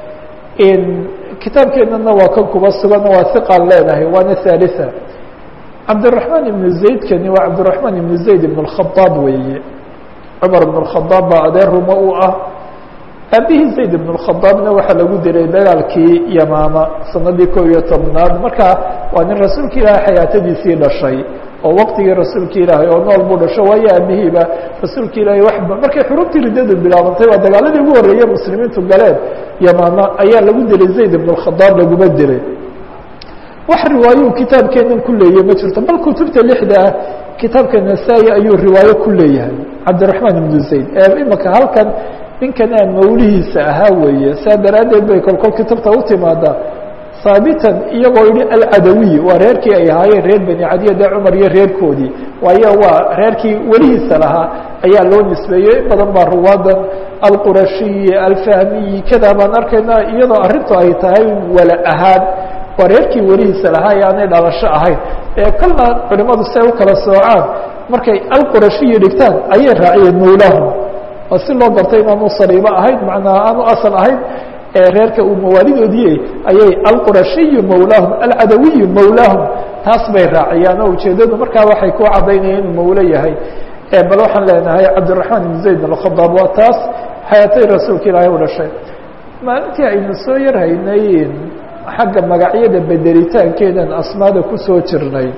kitaabkeenana waa kan kuba sugan waa hiqaan leenahay waana thalitha cabdiraحmaan ibnu zaydkani waa cabdiraحmaan ibnu zayd ibn اkhadaab weeye cumar ibn اkhadaab baa adeer rumo u ah aabihii zayd ibn اkhadaabna waxaa lagu dilay dagaalkii yamaama sanadii kow iyo tobnaad marka waa nin rasuulka ilaahay xayaatadiisii dhashay oo waqtigii rasuulka ilaahay oo nool buu dhasho waayo aabihiiba rasuulka ilaahay waxba markay xurubtii riddadu bilaabantay waa dagaaladii ugu horreeyey muslimiintu galeen yamaama ayaa lagu dilay zayd ibn اkhadaab laguma dilay wax riwaayo kitaabkeenan ku leeyahay ma jirto bal kutubta lixda ah kitaabka nasaa-i ayuu riwaayo ku leeyahay cabdiraحmaan ibnu zayd ee imaka halkan ninkanaa mawlihiisa ahaa weeye saa daraaddeed bay kolkol kitabta u timaadaa haabitan iyagoo yihi alcadawiy waa reerkii ay ahaayeen reer beni cadiya dee cumar iyo reerkoodii waayo waa reerkii welihiisa lahaa ayaa loo nisbeeyey in badan baa ruwaadan alqurashiyi alfahmiyi kadaa baan arkaynaa iyadoo arrintu ay tahay wala ahaan waa reerkii welihiisa lahaa ee aanay dhalasho ahayn ee kolna culimadu si ay u kala soocaan markay alqurashiyi dhigtaan ayay raaciyeen mawlaahum oo si loo gartay inaanu saliibo ahayn macnaa aanu asal ahayn reerka uu mawaalidoodii ayay alqurashiyu mawlaahum alcadawiyu mawlaahum taas bay raaciyaan oo ujeedadu markaa waxay ku cadaynayeen inuu mawlo yahay bal waxaan leenahay cabdiraحmaan ibn zayd alkhadaab waa taas xayaatay rasuulka ilaahay u dhashay maalintii aynu soo yar haynay xagga magacyada bedelitaankeedan asmaada kusoo jirnay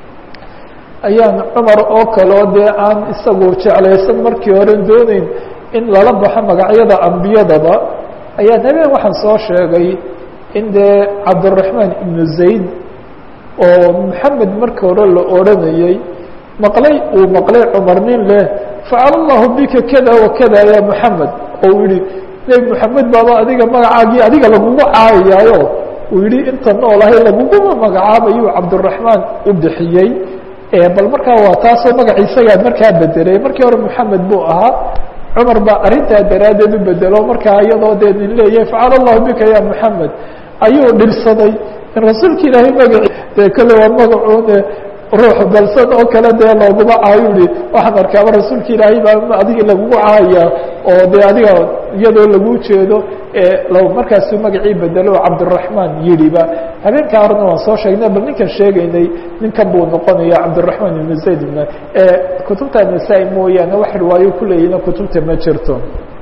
ayaan cumar oo kaleo dee aan isagu jeclaysan markii horen dooneyn in lala baxo magacyada ambiyadaba ayaa habeen waxaan soo sheegay in dee cabdiraحmaan ibnu zayd oo maxamed marka hore la odranayey maqlay uu maqlay cumar nin leh facala allahu bika kada wa kada ya moxamed oo uu yihi nebi moxamed baaba adiga magacaagii adiga lagugu caayayaayo uu yihi inta noolahay laguguma magacaabayuu cabdiraحmaan u bixiyey bal markaa waa taasoo magaciisagaa markaa bedelay markii hore moxamed buu ahaa cumar baa arrintaa daraaddeed u bedelo markaa iyadoo dee nin leeyahay facala allahu bika ya moxamed ayuu dhibsaday in rasuulka ilaahay magaci dee kale waa magacuune ruux dalsan oo kale dee looguma caayo ihi waxaan arkaaba rasuulka ilaahay baa adiga lagugu caaya oo dee adiga iyadoo lagu jeedo markaasuu magacii bedelo oo cabdiraحmaan yidhiba habeenkaa horena waan soo sheegnay bal ninkan sheegaynay ninkan buu noqonaya cabdiraحmaan ibn zayd ibn kutubta nasaa-i mooyaane wax riwaayo kuleeyina kutubta ma jirto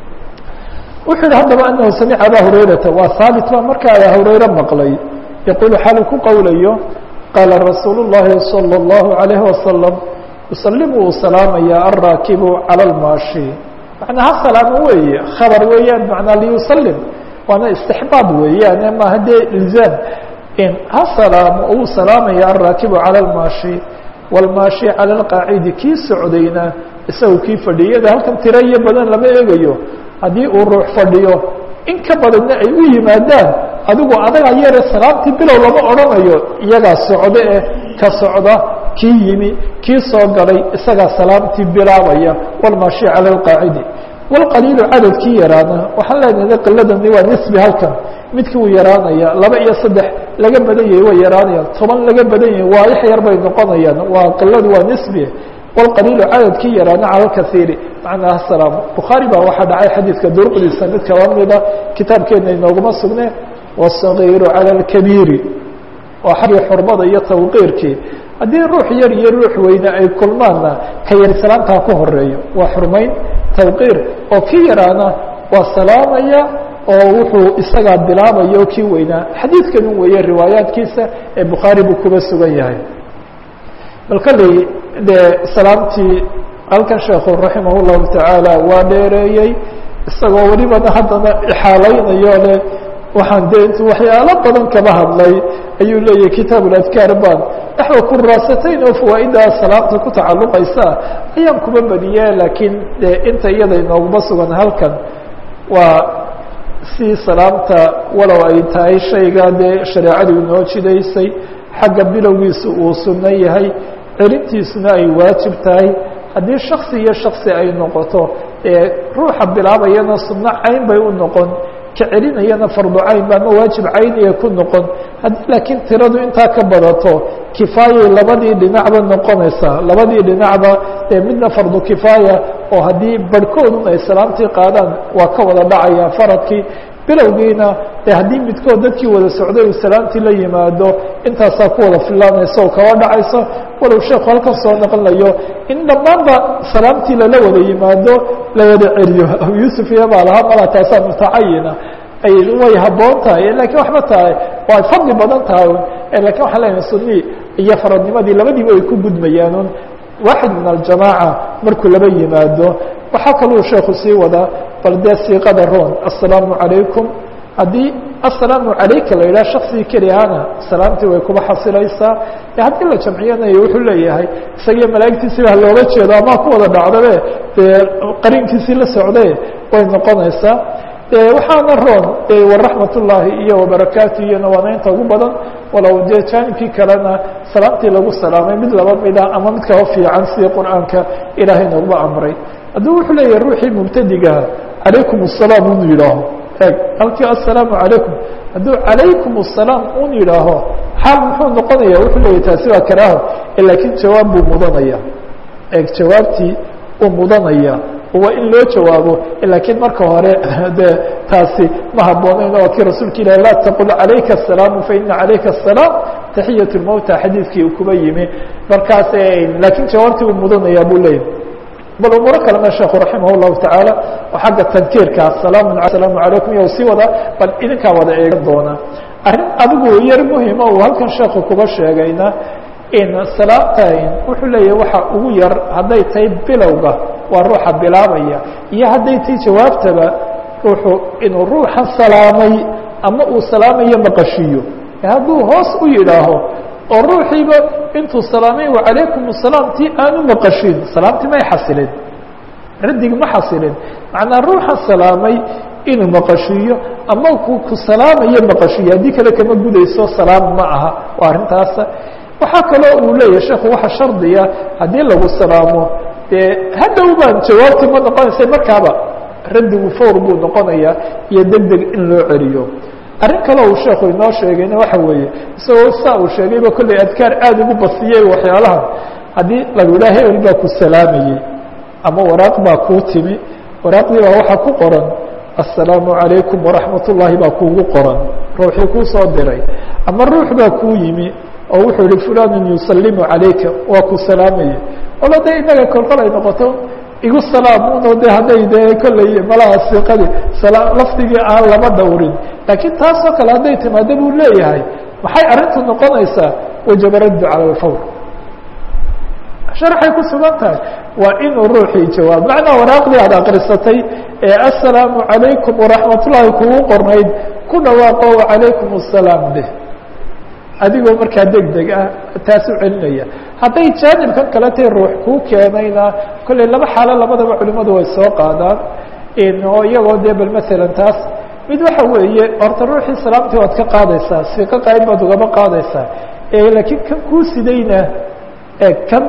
wuxuu yihi haddaba anahu samica aba hurayrata waa haabit baa markaa aba hurayre maqlay yaquulu xaalu ku qowlayo qaala rasuul الlahi salى الlahu عalayه wasalam yusalim uu salaamaya alraakibu calى اlmaashi macnaa ha salaamo weeye khabar weeyaan macnaa liyusalim waana istixbaab weeyaan maaha dee ilzaam ha salaamo uu salaamaya alraakibu calى اlmaashi wاlmaashi calى اlqaacidi kii socdayna isagu kii fadhiyada halkan tira iyo badan lama eegayo haddii uu ruux fadhiyo in ka badanna ay u yimaadaan adigu adagaa yare salaamtii bilow lama odhanayo iyagaa socdo eh ka socda kii yimi kii soo galay isagaa salaamtii bilaabaya walmaashi cala alqaacidi walqaliilu cadadkii yaraana waxaan leenahay qiladani waa nisbi halkan midkii uu yaraanaya laba iyo saddex laga badan yahay way yaraanayaan toban laga badan yahay waa ix yar bay noqonayaan waa qiladu waa nisbi walqaliilu cadadkii yaraana cala alkaiiri macnaa asalaam bukhaari baa waxaa dhacay xadiidka duruqdiisa mid kaba mida kitaabkeena inooguma sugne والصغير على الكبير waa xaggii xurmada iyo tawqiirkii haddii ruux yar iyo ruux weyne ay kulmaanna ka yar salaamtaa ku horeeyo waa xurmayn tawqiir oo kii yaraana waa salaamaya oo wuxuu isagaa bilaabaya oo kii weynaa xadiidkanu weeye riwaayaadkiisa ee bukhaari buu kuba sugan yahay bal kolley dee salaamtii halkan sheekhu raximah llahu tacaala waa dheereeyey isagoo welibana haddana ixaalaynayo le waxaan dee intu waxyaalo badan kaba hadlay ayuu leeyahay kitaab اadkaar baan naxwa kuraasatayn oo fawaaida salaamta ku tacaluqaysa ayaan kuba badiye laakiin de inta iyada inooguma sugan halkan waa si salaamta walow ay tahay shayga dee shareecadu inoo jidaysay xagga bilowgiisa uu suno yahay celintiisuna ay waajib tahay haddii shaksi iyo shaksi ay noqoto ee ruuxa bilaabayana sunno cayn bay u noqon ka celinayana fardu cayn ba ama waajib cayniya ku noqon haddii laakiin tiradu intaa ka badato kifaayay labadii dhinacba noqonaysaa labadii dhinacba ee midna fardu kifaaya oo haddii barhkoodun ay salaamtii qaadaan waa ka wada dhacaya faradkii bilowgiina de haddii midkood dadkii wada socday uu salaamtii la yimaado intaasaa ku wada filaanaysa oo kaba dhacayso walow sheekhu halkan soo naqlayo in dhammaanba salaamtii lala wada yimaado la wada celiyo abu yuusuf iyo baa lahaa mala taasaa mutacayina ay way haboon tahay lakiin waxba tahay waa fadli badan tahay lakin waxaan leeyahay suni iyo faradnimadii labadiiba ay ku gudmayaan waaxid min aljamaaca markuu laba yimaado waxaa kaluu sheekhu sii wadaa bal dee siiqada roon assalaamu calaykum haddii assalaamu calayka la yidhaha shaksigii keliyaana salaamtii way kuba xasilaysaa e haddii la jamciyanayo wuxuu leeyahay isagiyo malaa'igtiisiba halooga jeedo ama ku wada dhacdabe dee qarinkiisii la socde way noqonaysaa waxaana roon waraxmat ullaahi iyo wabarakaatu iyona waana inta ugu badan walow dee jaanibkii kalena salaamtii lagu salaamay mid laba mida ama mid kaba fiican sidii qur'aanka ilaahay nooguba amray hadduu wuxuu leeyahay ruuxii mubtadigaha calaykum الsalaam un yidhaaho eg halkii assalaamu calaykum hadduu calaykum الsalaam un yidhaaho xaal muxuu noqonaya wuxuu leeyahy taasi waa karaaho laakiin jawaab buu mudanaya eg jawaabtii uu mudanaya waa in loo jawaabo laakiin marka hore de taasi ma haboonayn waa kii rasuulka ilahi laa taqul calayka الsalaamu faina calayka الsalaam taxiyaة اlmowta xadiidkii uu kuba yimi markaas laakiin jawaabtii uu mudanaya buu leeyahy bal umuuro kalena sheekhu raximah الlahu taعaalى oo xagga tankiirka asalaamu asalaamu calaykum iyo sii wada bal idinkaa wada eegan doona arrin adigu yar muhima uu halkan sheekhu kuba sheegayna in salaamtan wuxuu leeyahay waxa ugu yar hadday tahay bilowga waa ruuxa bilaabaya iyo hadday tahay jawaabtaba ruuxu inuu ruuxa salaamay ama uu salaamayo maqashiyo hadduu hoos u yidhaaho oo ruuxiiba intuu salaamay wacalaykum الsalaam ti aanu maqashin salaamtii may xasilin raddigi ma xasilin macnaa ruuxa salaamay inuu maqashiiyo ama ku ku salaamayo maqashiyo haddii kale kama gudayso salaam ma aha waa arrintaasa waxaa kaloo uu leeyahay sheekhu waxa shardiya haddii lagu salaamo dee hadhow baan jawaabtii ma noqonaysa markaaba raddigu fawr buu noqonayaa iyo deg deg in loo celiyo arrin kale uu sheekhu inoo sheegayna waxa weeye isagoo saa uu sheegayba kolley adkaar aada ugu basiyey waxyaalahan haddii lagu yidhaha hebel baa ku salaamayey ama waraaq baa kuu timi waraaqdii baa waxaa ku qoran assalaamu calaykum waraxmat ullaahi baa kuugu qoran ruuxii kuu soo diray ama ruux baa kuu yimi oo wuxuu yihi fulanun yusalimu calayka waa ku salaamayey walo de inaga kolkol ay noqoto igu salaamuno de hadday dee kolley malaha siqadii lafdigii aan lama dhowrin laakiin taasoo kale hadday timaado buu leeyahay maxay arrintu noqonaysaa wajaba raddu cala alfawr sharxay ku sugan tahay waa inuu ruuxii jawaab macnaa waraaqdii aad akrisatay ee assalaamu calaykum waraxmat ullaahi kugu qornayd ku dhawaaqo wacalaykum assalaam deh adigoo markaa deg deg ah taas u celinaya hadday jaanibkan kale tay ruux kuu keenayna kolley laba xaalo labadaba culimadu way soo qaadaan oo iyagoo dee bal masalan taas mid waxa weeye horta ruuxii salaamtii waad ka qaadaysaa siiqo qayb baad ugaba qaadaysaa laakiin kan kuu sidayna kan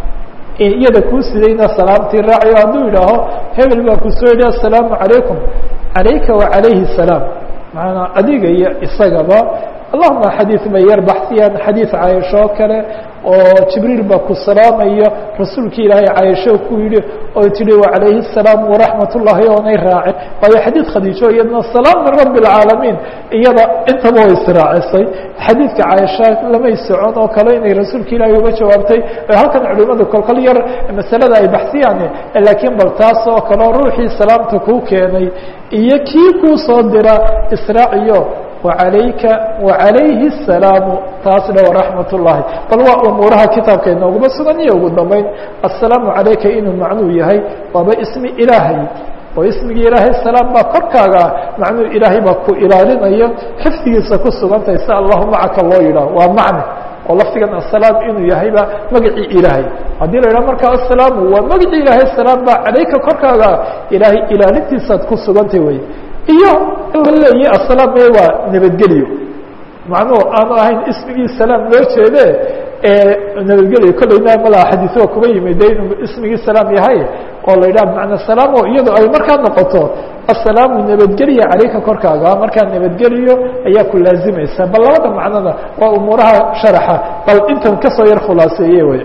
iyada kuu sidayna salaamtii raaciyo hadduu yidhaaho hebel baa ku soo yidhi assalaamu calaykum calayka wa calayhi salaam maanaa adiga iyo isagaba allahuma xadiid bay yar baxsiyaan xadiid caaisho oo kale oo jibriil baa ku salaamaya rasuulki ilaahay caaisho ku yidhi oo tihi wacalayhi الsalaam waraxmat ullahi oonay raacin waayo xadiid khadiijo iyadna salaam min rabi اlcaalamiin iyada intaba way israacisay xadiidka caaisha lamay socon oo kale inay rasuulka ilaahay uga jawaabtay halkan culimadu kolkol yar masalada ay baxsiyaan laakiin bal taas oo kaleo ruuxii salaamta kuu keenay iyo kii kuu soo dira israaciyo وعalayka وعalayhi السalaamu taasna وraxmat الlahi bal waa umuuraha kitaabka inooguma sugan iyo ugu dambeyn aلsalaamu عalayka inuu macnuu yahay waaba ismi ilaahay oo ismigii ilaahay salaam baa korkaaga macnuu ilaahay baa ku ilaalinaya xifdigiisa ku sugantay si allahu macaka loo yidhaah waa macne oo lafdigan asalaam inuu yahayba magacii ilaahay haddii la yidhaha marka asalaamu waa magacii ilaahay salaam baa calayka korkaaga ilaahay ilaalintiisaad ku sugantay wey iyo leeyi asalaam e waa nabadgelyo macnuhu aanu ahayn ismigii salaam loo jeede nabadgelyo kolleyna malaa xadiiثa kuba yimid de inuu ismigii salaam yahay oo la yidhaha bmacna salaam o iyadoo ay markaa noqoto asalaamu nabadgelya calayka korkaaga markaa nabadgeliyo ayaa ku laazimaysa bal labada macnona waa umuuraha sharaxa bal intan kasoo yar khulaaseeye wey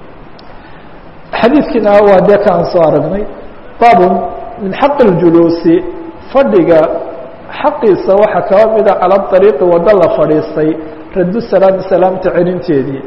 xadiidkiina waa dee ka aan soo aragnay baabun min xaqi اljuluusi fadhiga xaqiisa waxaa kaba mida cala ariiqi waddo la fadhiistay raddu salaami salaamta celinteedii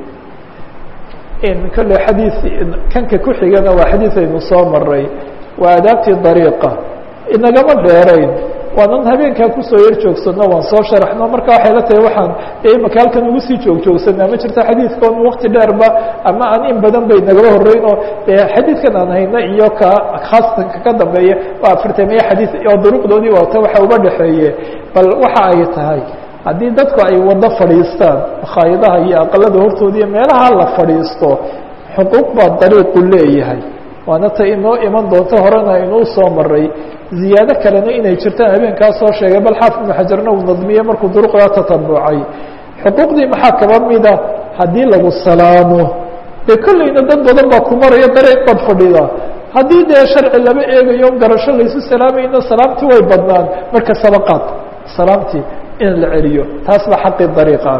kolle xadiid kanka ku xigana waa xadiid aynu soo maray waa adaabtii dariiqa inagama dheerayn waanan habeenkaa kusoo yar joogsano waan soo sharaxno marka waxay la tahay waxaan imaka halkan ugu sii joogjoogsanaa ma jirto xadiidkoon wakti dheerba ama aan in badan bay nagala horeyn oo xadiidkan aan hayna iyo ka khaasatan kaka dambeeya waa afartameeye xadiid oo duruqdoodii waata waxa uga dhexeeye bal waxa ay tahay haddii dadku ay wado fadhiistaan makhaayadaha iyo aqalada hortooda iyo meelaha la fadhiisto xuquuq baa dariiqu leeyahay waana ta inoo iman doonto horena inuu soo maray ziyaado kalena inay jirtaan habeenkaa soo sheegay bal xaafid ibnu xajarna uu nadmiye markuu duruqdaa tatabucay xuquuqdii maxaa kaba mida haddii lagu salaamo dee kolleyna dad badan baa ku maraya dariiq baad fadhida haddii dee sharci lama eegayo garasho laysu salaamayno salaamtii way badnaan marka sabaqaad salaamtii in la celiyo taas baa xaqii dariiqa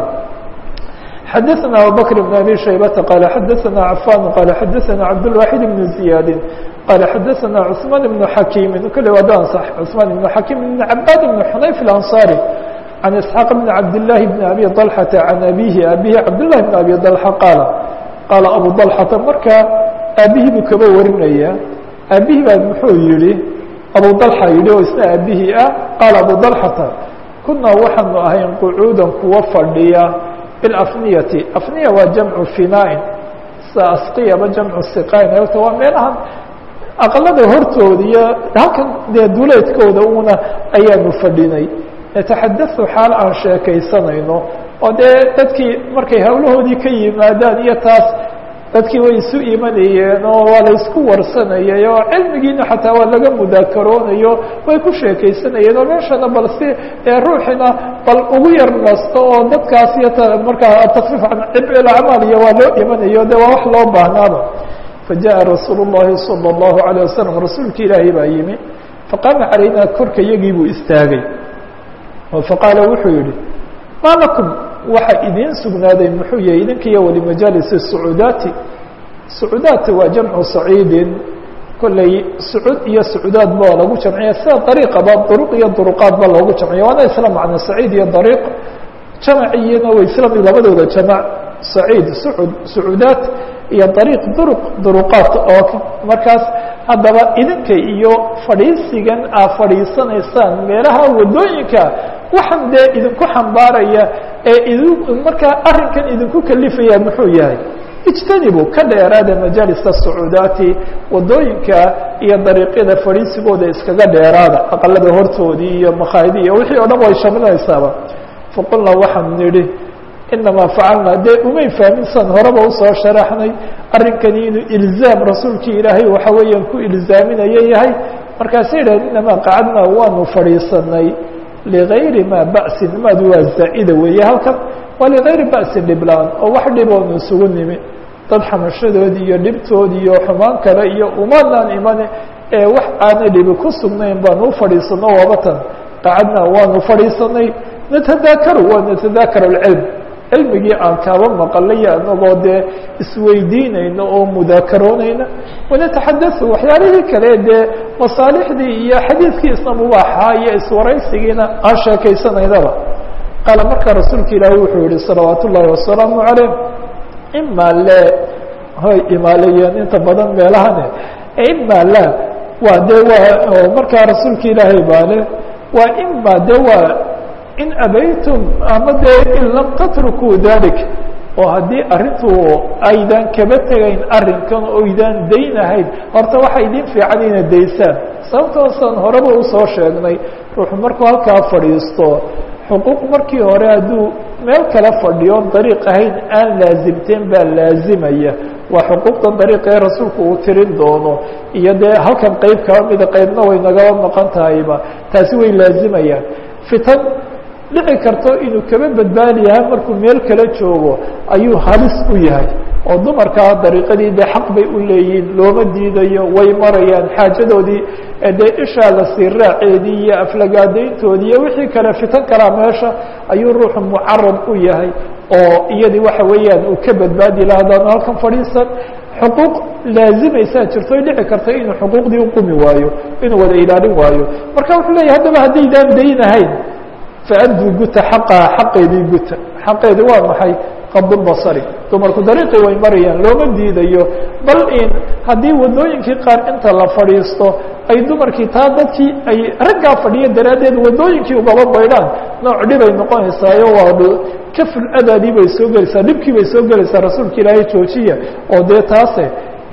xadaثna abubakr بn abi shaybata qaala xadaثna cafan qaala xadaثna cabdالwaxid بn ziyaadi qaala xadaثna cثmaan بn xakiimi kole waa dan صx cثmaan بn xakiim بn cabaad بn xunayf اlansari can isxaaq bn cabdالlahi bn abi طalxata can abihi abihi cabdالlahi bn abi طalxa qaala qaala abu طalxata marka aabihii buu kaba warinaya aabihi baa muxuu yihi abu طalxa yihi oo isna aabihii ah qaala abu طalxata kunaa waxaanu ahayn qucuudan kuwa fadhiya bilafniyati afniya waa jamcu finaain sida asqiyaba jamcu siqayn ta waa meelahan aqalada hortooda iyo halkan dee duleedkooda una ayaanu fadhinay nataxadau xaal aan sheekaysanayno oo dee dadkii markay hawlahoodii ka yimaadaan iyo taas dadkii way isu imanayeen oo waa la isku warsanayay oo cilmigiina xataa waa laga mudaakaroonayo way ku sheekaysanayeen oo meeshana bal si ruuxina bal ugu yar nasto oo dadkaas iyo markaa takfiif can cibci acmaal iyo waa loo imanayo de waa wax loo baahnaaba fajaءa rasuul الlahi salى الlahu عalيه wasalam rasuulki ilaahay baa yimi faqaama calayna korka iyagii buu istaagay faqaala wuxuu yihi ma lakum waxa idiin sugnaaday muxuu yahay idinkiiyo walimajaalisi sacuudaati sacuudaati waa jamcu saciidin kolley sacuud iyo sacuudaad ba lagu jamciya sida dariiqaba duruq iyo duruqaad ba loogu jamciya waana isla macno saciid iyo dariiq jamaciyana way isla mid labadooda jamac saciid sacuud sacuudaat iyo dariiq duruq duruqaat oo markaas haddaba idinka iyo fadhiisigan aad fadhiisanaysaan meelaha wadooyinka waxaan dee idinku xambaaraya ee idi markaa arrinkan idinku kalifaya muxuu yahay ijtanibu ka dheeraada majaalisa sacuudaati wadooyinka iyo dariiqyada fadhiisigooda iskaga dheeraada aqalada hortoodii iyo makhaayadii iyo wixii o dhan way shaminaysaaba faqulnaa waxaan nidhi inamaa facalnaa dee umay fahminsan horeba usoo sharaxnay arrinkani inuu ilzaam rasuulkii ilaahay waxa weeyaan ku ilzaaminayo yahay markaasay yidhahdeen inamaa qacadnaa waanu fadhiisanay ligayri maa ba'sin maadu waa zaa'ida weeye halkan waa ligayri ba'sin dhiblaan oo wax dhiboonu isugu nimi dad xamashadoodi iyo dhibtoodi iyo xumaan kale iyo umaadaan imane ee wax aana dhibi ku sugnayn baanu u fadhiisano waabatan qacadnaa waanu fadhiisanay natadaakaru waa natadaakar alcilm cilmigii aan kaaba maqalay anagoo dee isweydiinayno oo mudaakaroonayna wanataxadau waxyaalihii kale dee masaalixdii iyo xadiidkii isna mubaaxa iyo iswaraysigiina aan sheekaysanaynaba qaala markaa rasuulka ilaahi wuxuu yihi salawaat ullaahi wasalaamu calayh ima le hoy imaaleeyeen inta badan meelahane ima la waa de waa markaa rasuulka ilaahay baa le waa ima de waa in abaytum ama dee in lam tatrukuu dalik oo haddii arrintu aydan kaba tegayn arrinkan oydaan daynahayn horta waxa idin fiican inaad daysaan sababtoosaan horeba usoo sheegnay ruuxu markuu halkaa fadhiisto xuquuq markii hore hadduu meel kale fadhiyo dariiq ahayn aan laasimteen baa laazimaya waa xuquuqda dariiqa ee rasuulku uu tirin doono iyo dee halkan qeyb kaba mida qeybna way nagaba maqan tahayba taasi way laazimayaan fitan dhici karto inuu kaba badbaadi yahay markuu meel kala joogo ayuu halis u yahay oo dumarkaa dariiqadii dee xaq bay u leeyihiin looma diidayo way marayaan xaajadoodii dee ishaa la sii raaceedii iyo aflagaadayntoodii iyo wixii kale fitan kalaa meesha ayuu ruuxu mucarad u yahay oo iyadii waxa weeyaan uu ka badbaadi laha haddaanu halkan fadhiisan xuquuq laazimaysaa jirto ay dhici karta inuu xuquuqdii uqumi waayo inuu wada ilaalin waayo marka wuxuu leeyahy haddaba haddaydaan daynahayn faaduu guta xaqaha xaqeedii guta xaqeedi waa maxay qabdulbasari dumarku dariiqii way marayaan looma diidayo bal in haddii wadooyinkii qaar inta la fadhiisto ay dumarkii taa dadkii ay raggaa fadhiya daraaddeed wadooyinkii ugaba baydhaan nooc dhibay noqonaysaayo waa kaful adaadii bay soo gelaysaa dhibkii bay soo gelaysaa rasuulka ilaahay joojiya oo dee taase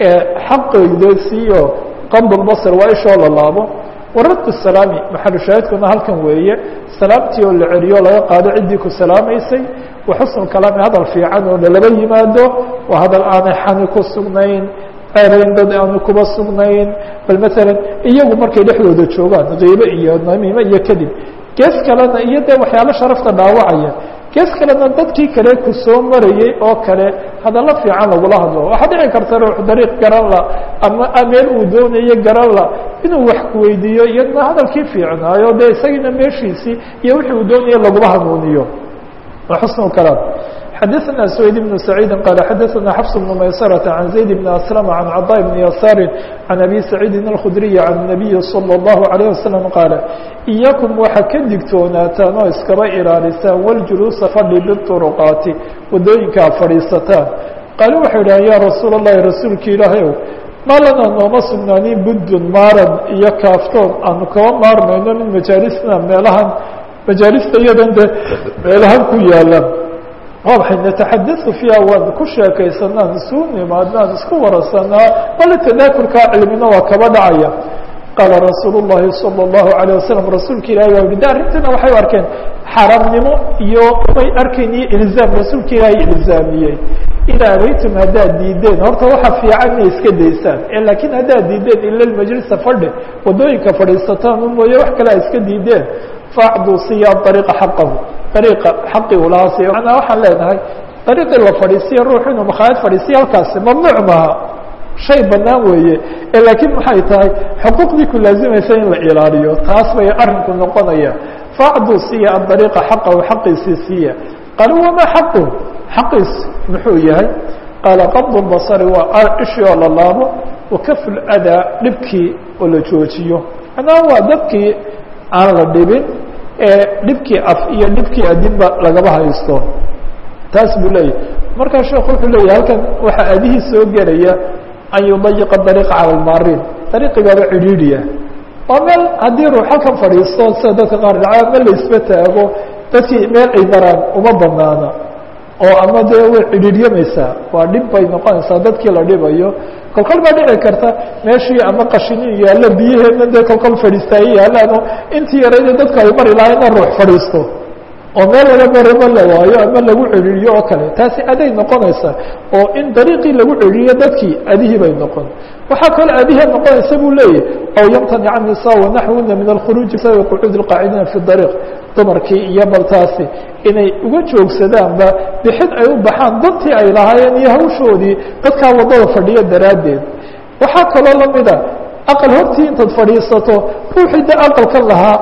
xaqeyda siiyo qabdulbasar waa ishoo la laabo waradu salaami maxalu shaahidkuna halkan weeye salaamtii oo la celiyo laga qaado ciddii ku salaamaysay wa xusnu kalaami hadal fiican oo lalaba yimaado waa hadal aanay xani ku sugnayn ceerayn dad aanu kuba sugnayn bal maalan iyagu markay dhexdooda joogaan kiibe iyo namiime iyo kadib gees kalena iyo dee waxyaalo sharafta dhaawacaya gees kalena dadkii kale ku soo marayey oo kale hadallo fiican lagula hadlo waxaa dhici karta ruux dariiq garan la ama meel uu doonayo garan la inuu wax kuweydiiyo iyadna hadalkii fiicnaayo dee isagiina meeshiisii iyo wixii uu doonaya lagula hanuuniyo xusn kalaam xadaثna سويد بن سعيid qال xadaثna xفص بن maysرة عن زaيد بن أسلم عن cطاء بن يسار عن أbي سعيidi الkخdري عن النبي صلى الله عليه وسلم qاaل إyاكم waxa ka digtoonaataan oo iskaba ilaalisaan wاljuluusa fadhi bالطرqاati wadooyinkaa fadhiisataan qaale waxay dhahan ya rasuul الlahi rasuulki ilaahy ow ma lana nooma sugnaanin buddun maaran iyo kaaftoon aanu kaba maarmayno min majaalisna meelahan majaalista iyadan de meelahan ku yaala waa maxay nataxadau fiiha waan ku sheekaysanaan isu nimaadnaan isku warasanaa bale tadaakurkaa cilmina waa kaba dhacaya qaala rasuul الlahi salى الlahu عalيه wasalam rasuulka ilahi baa yihi de arrintiina waxay u arkeen xaramnimo iyo may arkayn iyo ilzaam rasuulka ilaahay ilzaamiyey ina abaytum haddaad diideen horta waxa fiican inay iska daysaan laakiin haddaad diideen ila majlisa fadhi wadooyinka fadhiisataan u mooye wax kale a iska diideen faacduu siya ariiqa xaqahu ariiqa xaqii ulahaa siya manaa waxaan leenahay ariiqii la fadhiisiya ruux inuu makhaayad fadhiisiya halkaasi mamnuuc maaha shay banaan weeye laakiin maxay tahay xuquuqdii ku laazimaysa in la ilaaliyo taas bay arrinku noqonaya faacduu siya aariiqa xaqahu xaqiisii siiya qaala wamaa xaqu xaqiis muxuu yahay qaala qabd basari waa ishii oo la laabo wakafu ladaa dhibkii oo la joojiyo manaa waa dadkii aan la dhibin ee dhibkii af iyo dhibkii adinba lagaba haysto taas buu leeyahy markaa sheekhu wuxuu leeyahy halkan waxaa adihii soo gelaya an yudayiqa dariiqa cala almaariin dariiqigaaba cidhiidhiya waa meel haddii ruux halkan fadhiisto sida dadka qaar dhaca ma la isba taago dadkii meel ay maraan uma banaana oo ama dee way cidhiidhyamaysaa waa dhib bay noqonaysaa dadkii la dhibayo kolkol baa dhici karta meeshii ama qashinin yaallo biyaheedna dee kolkol fadhiistaaye yaalaan oo intii yarayda dadku ay mari lahaa ina ruux fadhiisto oo meel wala marama la waayo ama lagu cedhiiriyo oo kale taasi aday noqonaysaa oo in dariiqii lagu cedhiiriyo dadkii adihii bay noqon waxaa kaloo adihii noqonaysa buu leeyahy aw yamtanic الnisaa wanaxwuna min alkhuruuji bsabi qucuud اlqaacidiina fi dariiq dumarkii iyo baltaasi inay uga joogsadaanba bixid ay u baxaan dantii ay lahaayeen iyo hawshoodii dadkaa waddada fadhiya daraaddeed waxaa kaloo lamida aqal hortii intaad fadhiisato ruuxii de aqalkan lahaa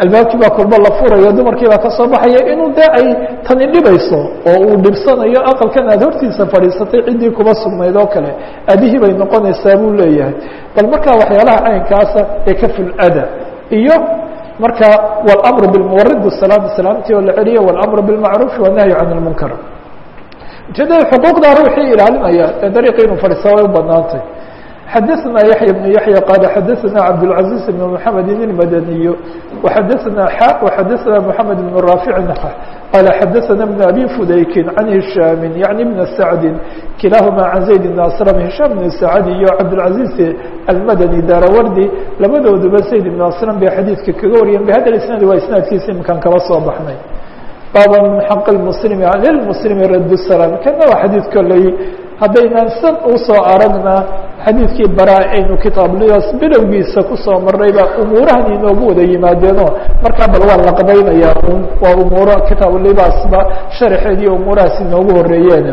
albaabkii baa kolba la furayo dumarkii baa kasoo baxaya inuu dee ay tani dhibayso oo uu dhibsanayo aqalkan aad hortiisa fadhiisatay ciddii kuba sugnayd oo kale adihii bay noqonaysaa buu leeyahay bal markaa waxyaalaha caynkaasa ee ka fulada iyo marka wاlأmr bاlmuwarid salaam salaamtii oo la celiyo wاlأmr bاlmacruufi والnahyu can اlmunkar ujeedada xuquuqdaa ruuxii ilaalinaya ee dariiqi inuu fadhiisa way u banaantay xadaثna yaحya بن yaحya qala xadaثna cabdالعaزيز بن محamed الmadaniy وxadaثna x وxadaثna محamed بن raafic qala xadaثna بن abi fudaykin can هisham yaعni بn sacdi kilahuma can zayd بn aslam hisham بn sacd iyo cabdالعaزيز almadani daarawardi labadooduba zayd بn aslam bay xadiidka kaga wariyeen bhada isnaad waa isnaadkiisa imkan kaba soo baxnay baaba min xaq اmuslimi lilmuslimi rad الsalaam kana waa xadiid koley haddaynaan san usoo aragna xadiidkii bara aynu kitaabliyaas bilowgiisa kusoo marnayba umuurahan inoogu wada yimaadeeno markaa bal waa la qabaynayaa un waa umuuro kitaablibaasba sharaxeed iyo umuurahaas inoogu horeeyeen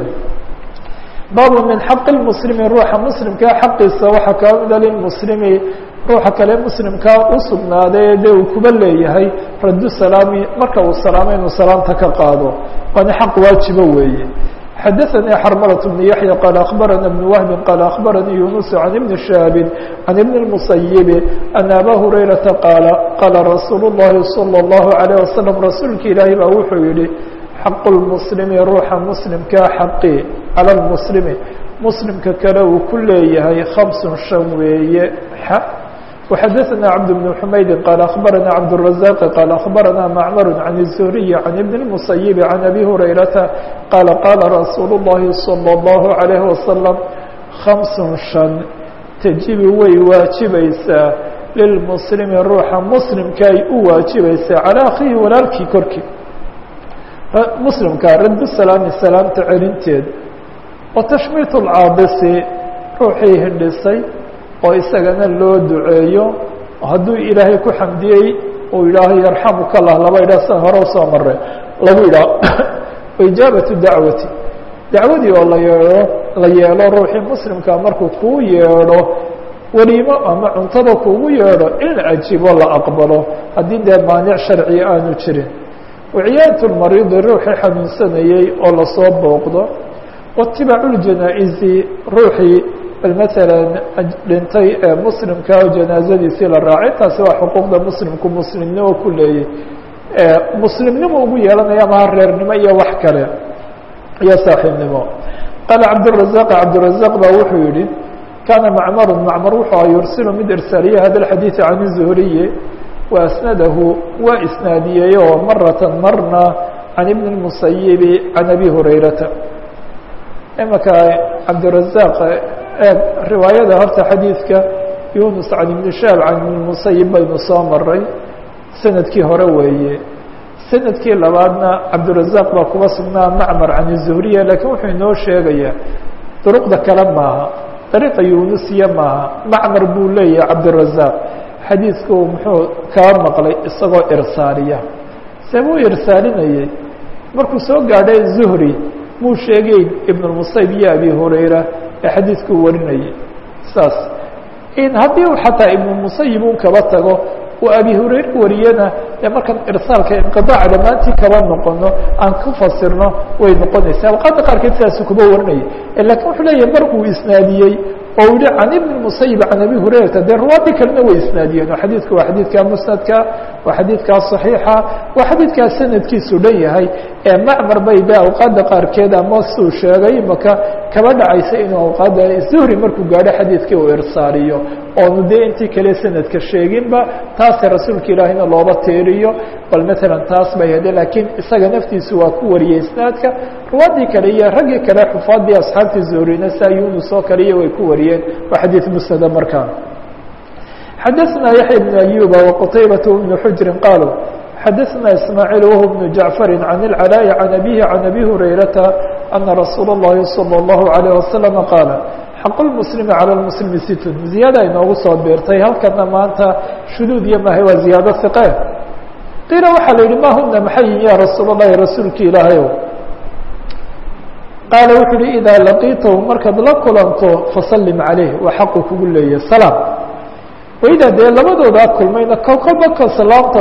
baabu min xaqi lmuslimi ruuxa muslimkaa xaqiisa waxaa kaa mida lilmuslimi ruuxa kale muslimkaa u sugnaaday dee uu kuba leeyahay raddu salaami marka uu salaamo inuu salaamta ka qaado waana xaq waajibo weeye xadaثnي xrmلة بن yaحyى qال أخbarana بن وهب qال أخbarnii يuنس عن بن شhهاب عن بن المصيب أن abا هurayرaةa qاaل qاla رasuul الlahi صلى الله عليه وسلم rasuulka ilaahi baa wuxuu yihi xaq الmسلم ruuxa mسlimkaa xaqi calى الmسلم mسlimka kale uu ku leeyahay خمس شhan weeye وxadaثna cبد بن حmaydi qال أخbarana cبدالرزاq qال أخbarana معmر عن الزهري عن بن المصيب عن أbي هurayرaةa qاaل qاla رasuul الlahi صلى الله عليه وسلم خمس شhan تجiب way waajibaysaa lilmسلmi ruuxa mسlimka ay u waajibaysaa calى akhihi walaalkii korkii mslimka rad salaami salaamta celinteed وتشhmيt الcaabisi ruuxii hindhisay oo isagana loo duceeyo hadduu ilaahay ku xamdiyey uu yidhaaho yarxamuka lah laba idhah san hore usoo maray lagu yidhaho ijaabatu dacwati dacwadii oo la yeedho la yeelo ruuxii muslimka markuu kuu yeedho weliimo ama cuntada kuugu yeedho in la ajiibo la aqbalo haddii dee maanic sharciga aanu jirin waciyaadatu lmariidi ruuxii xanuunsanayey oo lasoo booqdo waitibaacu ljanaa-isi ruuxii bal maalan dhintay ee muslimka oo janaazadiisii la raacay taasi waa xuquuqda muslimku muslimnimo ku leeyay muslimnimo ugu yeelanaya maha reernimo iyo wax kale iyo saaxiibnimo qaala cabdالرaزاq cabdالرaزاq ba wuxuu yihi kana macmar macmar wuxuu a yursilu mid irsaaliye hada الxadiiث can الزhriyi وasnadahu waa isnaadiyey oo marata marna can ibn الmusayibi can abi hurayrata imaka cabdالرaزاq riwaayada horta xadiidka yunus can ibn shaab can ibn musayib baynu soo maray sanadkii hore weeye sanadkii labaadna cabdالرaزاq baa kuba sugnaa macmar can الzuhriya lakiin wuxuu inoo sheegayaa duruqda kale maaha dariiqa yunusiya maaha macmar buu leeyahay cabdالرaزاq xadiidku muxuu kaa maqlay isagoo irsaaliya see buu irsaalinayey markuu soo gaadhay zuhri muu sheegeyn ibn الmusayib iyo abi hurayra ee xadiidkuu warinayay saas in haddii u xataa ibn musayib un kaba tago uu abi hurayre wariyana ee markaan irsaalka inqiaaca dhammaantii kaba noqono aan ku fasirno way noqonaysaa awqaadda qaarkeed sidaasu kuba warinaya lakin wuxuu leeyahay mar uu isnaadiyey oo yihi can ibn musayib can abi hurayrata dee ruwaadii kalena way isnaadiyeen oo xadiidku waa xadiidkaa musnadka waa xadiidkaa صaxiixa waa xadiidkaa sanadkiisu dhan yahay ee macmar bay be awqaadda qaarkeed ama suu sheegay imaka kaba dhacaysa inuu awqaadda zuhri markuu gaadho xadiidkii uu irsaaliyo oonu dee intii kale sanadka sheeginba taase rasuulka ilaahina looba teeriyo bal matalan taas bay hade laakiin isaga naftiisu waa ku wariyey isnaadka ruwaadii kale iyo raggii kale xufaadii asxaabtii zuhrina saa yunus oo kale iyo way ku wariyeen waa xadiid musnada markaa xadaثna yaحya بن أyuba وqtaybaة بن xujri qaaluu xadaثna ismaaعiil whu بن jaعفari can الcalاءi can abihi can abi hurayrata ana rasuul الlahi salى الlahu عalيه wasaلم qaala xaq اlmuslimi calى اlmuslimi situn ziyaada inoogu soo beertay halkana maanta shuduud iyo mahay waa ziyaado hiqe qiila waxaa la yihi ma huna maxay yihin ya rasuul الlahi rasuulki ilaahayow qaala wuxuu uhi idaa laqiitahu markaad la kulanto fasalim calayh waa xaqu kugu leeyahy salaam waydaa dee labadoodaa kulmayna ko kolba ka salaamta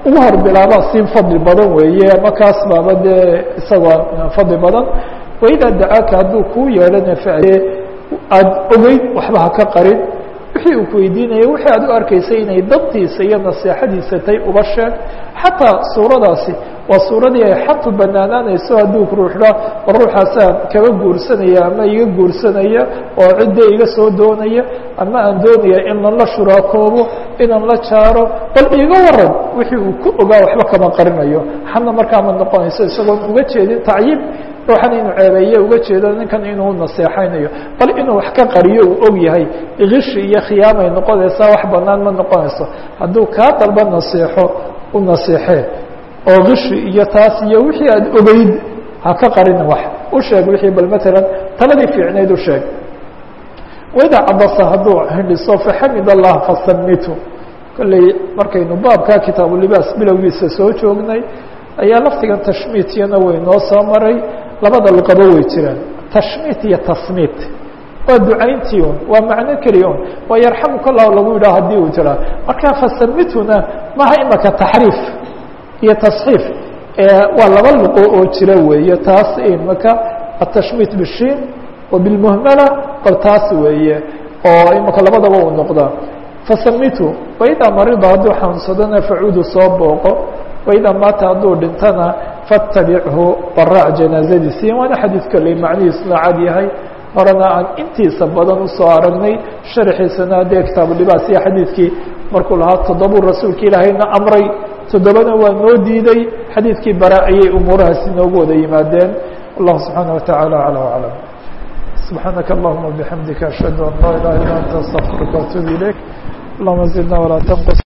ugu hor bilaabaa sii fadli badan weeye markaas baaba dee isagoo fadli badan waidaa dacaaka hadduu kuu yeedhana faadee aada ogeyd waxba ha ka qarin wixii uu ku weydiinaya wixii aad u arkaysay inay dabtiisa iyo naseexadiisa tay uba sheeg xataa suuradaasi waa suuradii ay xatu banaanaanayso hadduu ruuxdha war ruuxaasaan kaga guursanaya ama iga guursanaya oo cidda iga soo doonaya ama aan doonaya in lan la shuraakoobo inaan la jaaro bal iiga waran wixii uu ku ogaa waxba kama qarinayo xana markaa ma noqonayso isagoon uga jeedin tacyiib ruuxan inuu ceebeeye uga jeedo ninkan inuu naseexaynayo bal inuu wax ka qariyo uu og yahay kishi iyo khiyaamay noqonaysaa wax banaan ma noqonayso hadduu kaa dalba naseexo u naseexee oo kishi iyo taas iyo wixii aad ogeyd ha ka qarin wax u sheeg wixii bal matalan taladii fiicnayd u sheeg waidaa cabasa hadduu hindhiso faxamid allah fasamitu kolley markaynu baabka kitaabulibaas bilowgiisa soo joognay ayaa laftigan tashmiityana way noo soo maray labada luqaba way jiraan tashmiit iyo tasmiit waa ducayntii un waa macno keliya un waa yarxamuka lah lagu yidhaho haddii uu jiraa marka fasamituna maha imaka taxriif iyo tasxiif waa laba luqo oo jira weeye taas imaka atashmiit bishiin wa bilmuhmala bal taas weeye oo imaka labadaba uu noqdaa fasamitu waidaa marida hadduu xanuunsadana facuudu soo booqo waidaa maata hadduu dhintana faatabichu waraac janaazadiisi waana xadiid kolley macnihiisuna cad yahay horena aan intiisa badan usoo aragnay sharxiisana dee kitaabulibaas iyo xadiidkii markuu lahaa toddobuu rasuulka ilaahayna amray toddobana waa noo diiday xadiidkii bara ayay umuurahaasi noogu wada yimaadeen wallahu subxaana wataعala aclى aclam subxaanaka allahuma bixamdika ashhadu an laa ilaha illa anta astaqfiruka waatuub ilayk allahuma zidna walaa tanqus